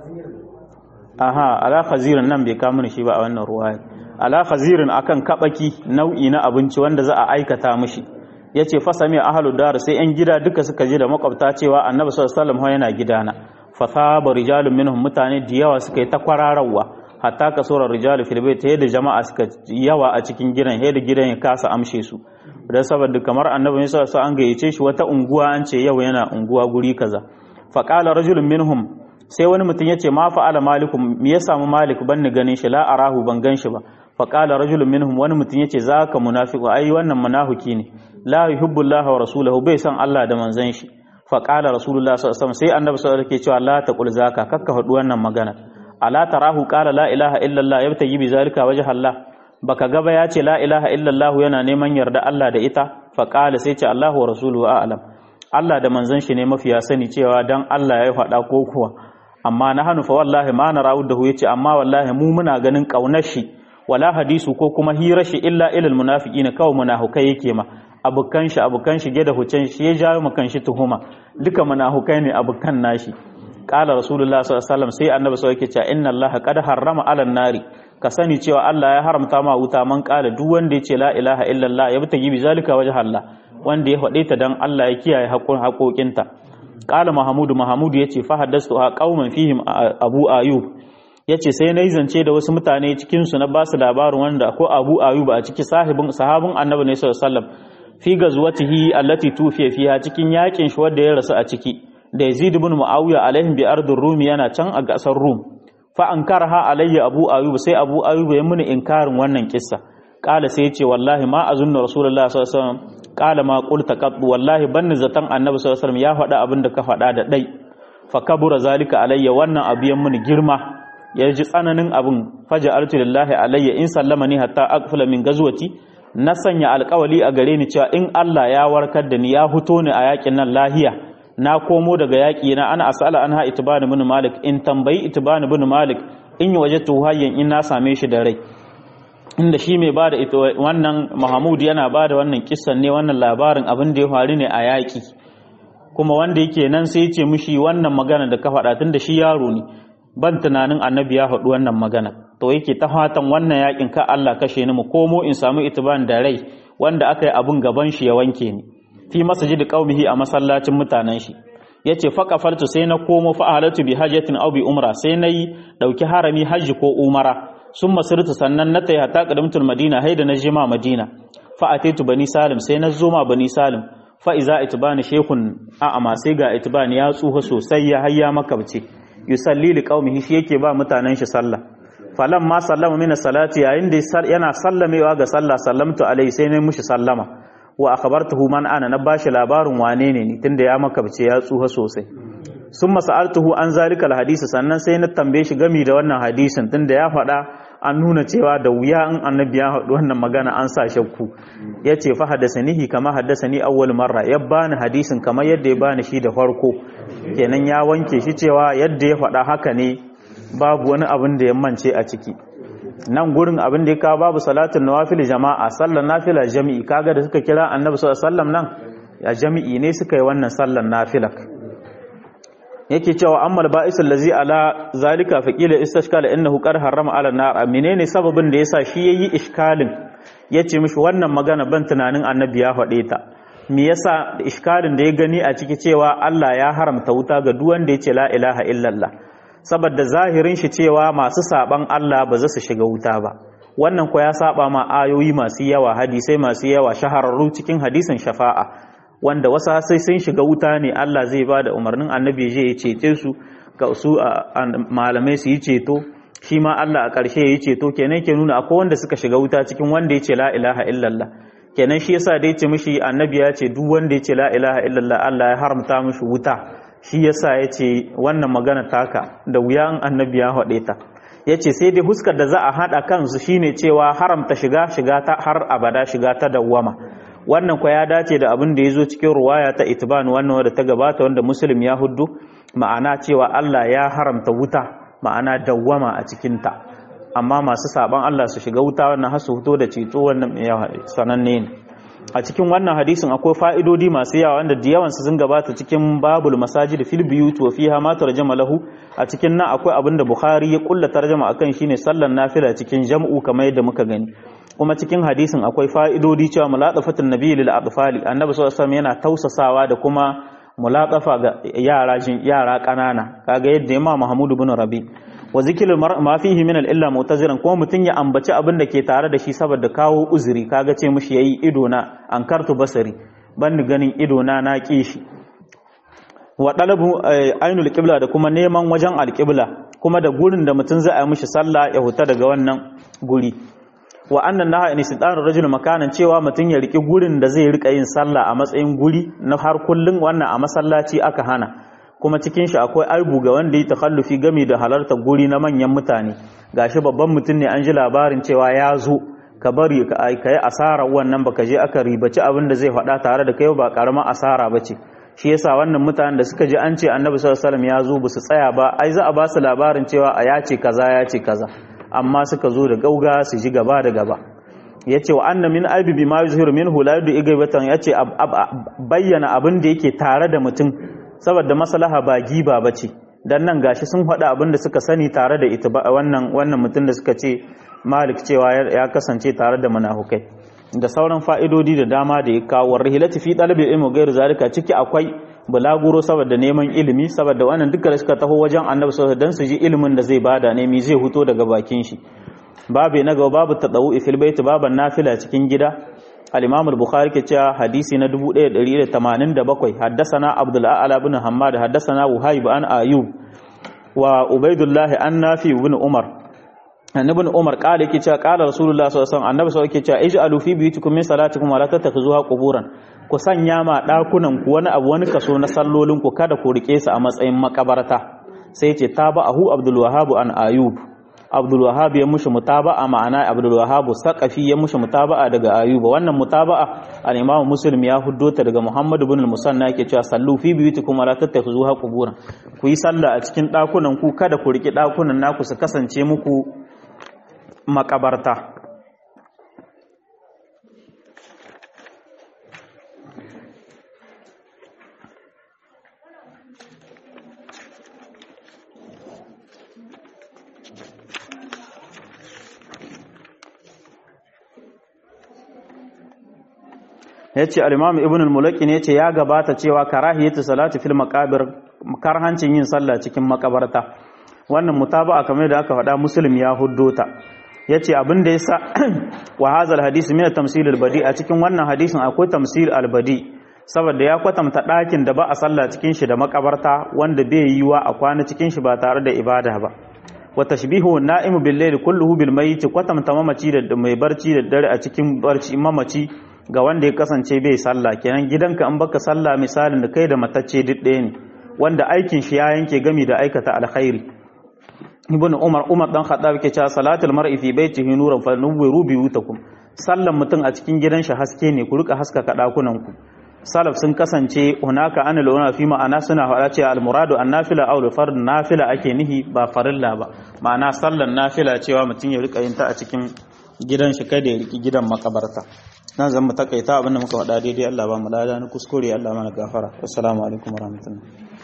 aha ala khazirin nan bai kama shi ba a wannan ruwaya ala khazirin akan kabaki nau'i na abinci wanda za a aikata mishi yace fasami ahlu dar sai yan gida duka suka je da makwabta cewa annabi sallallahu alaihi wasallam yana gidana fa saba rijalun minhum mutane da yawa suka yi ta kwararawa hatta ka sura rijalu fil bayt yadda jama'a suka yawa a cikin gidan yadda gidan ya kasa amshe su dan saboda kamar annabi sallallahu alaihi wasallam an gayyace shi wata unguwa an ce yau yana unguwa guri kaza fa qala rajulun minhum sai wani mutum ya ce ma fa'ala malikum me ya samu malik ban ni ganin shi la arahu ban gan shi ba fa qala rajulun minhum wani mutum ya ce zaka munafiqu ai wannan munafiki ne la yuhibbu Allah wa rasuluhu bai san Allah da manzon shi fa qala rasulullah sallallahu alaihi wasallam sai annabi sallallahu alaihi wasallam ke cewa la taqul zaka kakka faɗi wannan magana ala tarahu qala la ilaha illa Allah yabtaji bi zalika wajha Allah baka gaba ya ce la ilaha illa Allah yana neman yarda Allah da ita fa qala sai ce Allahu wa rasuluhu a'lam Allah da manzon shi ne mafiya sani cewa dan Allah ya faɗa ko kuwa amma na hannu fa wallahi ma na rawud da yace amma wallahi mu muna ganin kaunar shi wala hadisu ko kuma hirar shi illa ilal munafiqina kawai munafukai yake ma abukan shi abukan shi da hucen shi ya jawo makan shi tuhuma duka munafukai ne abukan nashi qala rasulullah sallallahu alaihi wasallam sai annabi sai yake cewa inna allaha qad harrama ala nari ka sani cewa Allah ya haramta ma wuta man qala duk wanda yace la ilaha illallah ya bi bi zalika wajha Allah wanda ya faɗe ta dan Allah ya kiyaye haƙoƙinta qala mahamudu mahamudu yace fa haddastu ha qauman fihim abu ayub yace sai nayi zance da wasu mutane cikin su na ba su labarin wanda ko abu ayub a ciki sahibin sahabin annabi ne sallallahu alaihi wasallam fi gazwatihi allati tufiya fiha cikin yakin shi wanda ya rasu a ciki da yazid ibn muawiya alaihim bi ardur rum yana can a gasar rum fa ankarha alayya abu ayub sai abu ayub ya muni inkarin wannan kissa kala sai yace wallahi ma azunnu rasulullahi sallallahu alaihi wasallam kala ma qulta qad wallahi banni zatan annabi sallallahu alaihi wasallam ya faɗa abin da ka faɗa da dai fa kabura zalika alayya wannan abu ya muni girma ya ji tsananin abin faja altu lillahi alayya in sallama ni hatta aqfala min gazwati na sanya alƙawali a gare ni cewa in Allah ya warkar da ni ya huto ni a yakin nan lahiya na komo daga yaƙi na ana asala an ha itibani bin malik in tambayi itibani bin malik in yi waje hayyan in na same shi da rai inda shi mai bada ita wannan Mahmud yana bada wannan kissan ne wannan labarin abin da ya faru ne a yaƙi kuma wanda yake nan sai ya ce mishi wannan magana da ka faɗa tun da shi yaro ne ban tunanin annabi ya faɗi wannan magana to yake ta fatan wannan yaƙin ka Allah kashe ni mu komo in samu itiban da rai wanda aka yi abin gaban shi ya wanke ni fi masjid qaumihi a masallacin mutanen shi yace fa qafartu sai na komo fa ahlatu bi hajjatin aw bi umra sai nayi dauki harami hajji ko umara sun masirtu sannan na tayi hatta qadamtul madina haida na jima madina fa ataitu bani salim sai na zo ma bani salim fa iza itbani shaykhun a ama sai ga itbani ya tsufa sosai ya hayya makabce yusalli li qaumihi shi yake ba mutanen shi sallah falan ma sallama min salati yayin da yana sallamewa ga sallah sallamtu alai sai na mushi sallama wa akhbartuhu man ana na bashi labarin wane ne ni tunda ya makabce ya tsuha sosai summa sa'altuhu an zalika alhadisi sannan sai na tambaye shi gami da wannan hadisin tunda ya faɗa an nuna cewa da wuya in annabi ya faɗi wannan magana an sa shakku yace fa hadasanihi kama hadasani awwal marra ya bani hadisin kamar yadda ya bani shi da farko kenan ya wanke shi cewa yadda ya faɗa haka ne babu wani abin da ya mance a ciki nan gurin abin da ya kawo babu salatin nawafil jama'a sallar nafila jami'i kaga da suka kira annabi sallallahu alaihi wasallam nan ya jami'i ne suka yi wannan sallar nafilak yake cewa ammal ba'isul lazi ala zalika fa qila istashkala innahu qad harrama ala nar menene sababin da yasa shi yayi iskalin yace mishi wannan magana ban tunanin annabi ya faɗe ta me yasa iskalin da ya gani a ciki cewa Allah ya haramta wuta ga duk wanda yace la ilaha illallah saboda zahirin shi cewa masu saban Allah ba za su shiga wuta ba wannan ko ya saba ma ayoyi masu yawa hadisai masu yawa shahararru cikin hadisin shafa'a wanda wasu sai sun shiga wuta ne Allah zai ba da umarnin annabi je ya cece su ga su malamai su yi ceto shi ma Allah a ƙarshe ya yi ceto kenan ke nuna akwai wanda suka shiga wuta cikin wanda ya ce la ilaha illallah kenan shi yasa da ya ce mishi annabi ya ce duk wanda ya ce la ilaha illallah Allah ya haramta mishi wuta shi yasa ya ce wannan magana taka da wuya in annabi ya haɗe ta ya ce sai dai huskar da za a haɗa kansu shine cewa haramta shiga shiga ta har abada shiga ta dawwama wannan kwa ya dace da abin da ya zo cikin ruwaya ta itiban wannan wadda ta gabata wanda muslim ya huddu ma'ana cewa Allah ya haramta wuta ma'ana dawwama a cikinta amma masu saban Allah su shiga wuta wannan har su fito da ceto wannan sananne ne a cikin wannan hadisin akwai fa'idodi masu yawa wanda da yawan su sun gabata cikin babul masajid fil biyut wa fiha ma tarjama lahu a cikin nan akwai abin da Bukhari ya kulla tarjama akan shine sallan nafila cikin jam'u kamar yadda muka gani kuma cikin hadisin akwai fa'idodi cewa mulatafatun nabi lil atfali annabi sallallahu alaihi wasallam yana tausasawa da kuma mulatafa ga yara jin yara kanana kaga yadda Imam Mahmud ibn Rabi wa zikrul ma fihi min al-illa mutaziran kuma mutun ya ambaci abin da ke tare da shi saboda kawo uzuri kaga ce mishi yayi ido na ankartu basari ban ganin ido na na kishi wa dalabu ainul qibla da kuma neman wajen al-qibla kuma da gurin da mutun zai yi mishi sallah ya huta daga wannan guri wa annan naha in istidan rajul makanan cewa mutun ya riki gurin da zai rika yin sallah a matsayin guri na har kullun wannan a masallaci aka hana kuma cikin shi akwai aibu ga wanda ya takhallufi gami da halartar guri na manyan mutane gashi babban mutum ne an ji labarin cewa ya zo ka bari ka yi asara wannan baka je aka ribaci abin da zai faɗa tare da kai ba karamar asara bace shi yasa wannan mutanen da suka ji an ce annabi sallallahu alaihi wasallam ya zo ba su tsaya ba ai za a ba su labarin cewa a ya ce kaza ya ce kaza amma suka zo da gauga su ji gaba da gaba yace wa anna min aibi bima yuzhiru minhu la yudu igabatan yace bayyana abin da yake tare da mutum saboda maslaha ba giba bace dan nan gashi sun faɗa abin da suka sani tare da ita wannan wannan mutum da suka ce malik cewa ya kasance tare da munafukai da sauran fa'idodi da dama da ya kawo rahilati fi talabi ilmi gairu zalika ciki akwai bulaguro saboda neman ilimi saboda wannan duka da suka taho wajen annabi sallallahu dan su ji ilimin da zai bada ne mi zai huto daga bakin shi babu na gaba babu tadawu fil bait baban nafila cikin gida al-imam al-bukhari ke cewa hadisi na 1187 haddathana abdul a'la ibn hammad haddathana wahib an ayub wa ubaidullah an nafi ibn umar annabi umar kala yake cewa kala rasulullah sallallahu alaihi wasallam annabi sallallahu alaihi wasallam yake cewa ij'alu fi biyutikum min salatikum wa la tattakhuzuha quburan ku sanya ma dakunan ku wani abu wani kaso na sallolin ku kada ku rike su a matsayin makabarta sai yace tabahu abdul wahhab an ayub abdul wahhab ya mushi mutaba'a ma'ana abdul wahhab saqafi ya mushi mutaba'a daga ayuba wannan mutaba'a al-imam muslim ya huddota daga muhammad ibn al-musanna yake cewa sallu fi biyutikum wa la tattakhuzuha quburan ku yi sallah a cikin dakunan ku kada ku rike dakunan naku su kasance muku makabarta ya ce alimamu ibn al-mulaki ne ce ya gabata cewa karahiyatu salati fil maqabir karhancin yin sallah cikin makabarta wannan mutaba'a kamar da aka faɗa muslim ya huddota ya ce abin da ya sa wa hazal hadisi mina tamsil albadi a cikin wannan hadisin akwai tamsil albadi saboda ya kwatanta ɗakin da ba a sallah cikin shi da makabarta wanda bai yi wa a kwana cikin shi ba tare da ibada ba wa tashbihu na'imu bil layli kulluhu bil mayyit kwatanta mamaci da mai barci da dare a cikin barci mamaci ga wanda ya kasance bai sallah kenan gidanka an baka sallah misalin da kai da matacce duk ɗaya ne wanda aikin shi ya yanke gami da aikata alkhairi ibn umar umar dan khattab yake cewa salatul mar'i fi baitihi nuran fa nuwiru biyutakum sallan mutum a cikin gidan shi haske ne ku rika haskaka dakunan ku salaf sun kasance hunaka anil una fi ma'ana suna faɗa cewa al muradu an nafila aw fard nafila ake nihi ba farilla ba ma'ana sallan nafila cewa mutum ya rika yin ta a cikin gidan shi kada ya riki gidan makabarta nan zan mu takaita abinda muka faɗa daidai Allah ba mu lada ni kuskure Allah mana gafara assalamu alaikum warahmatullahi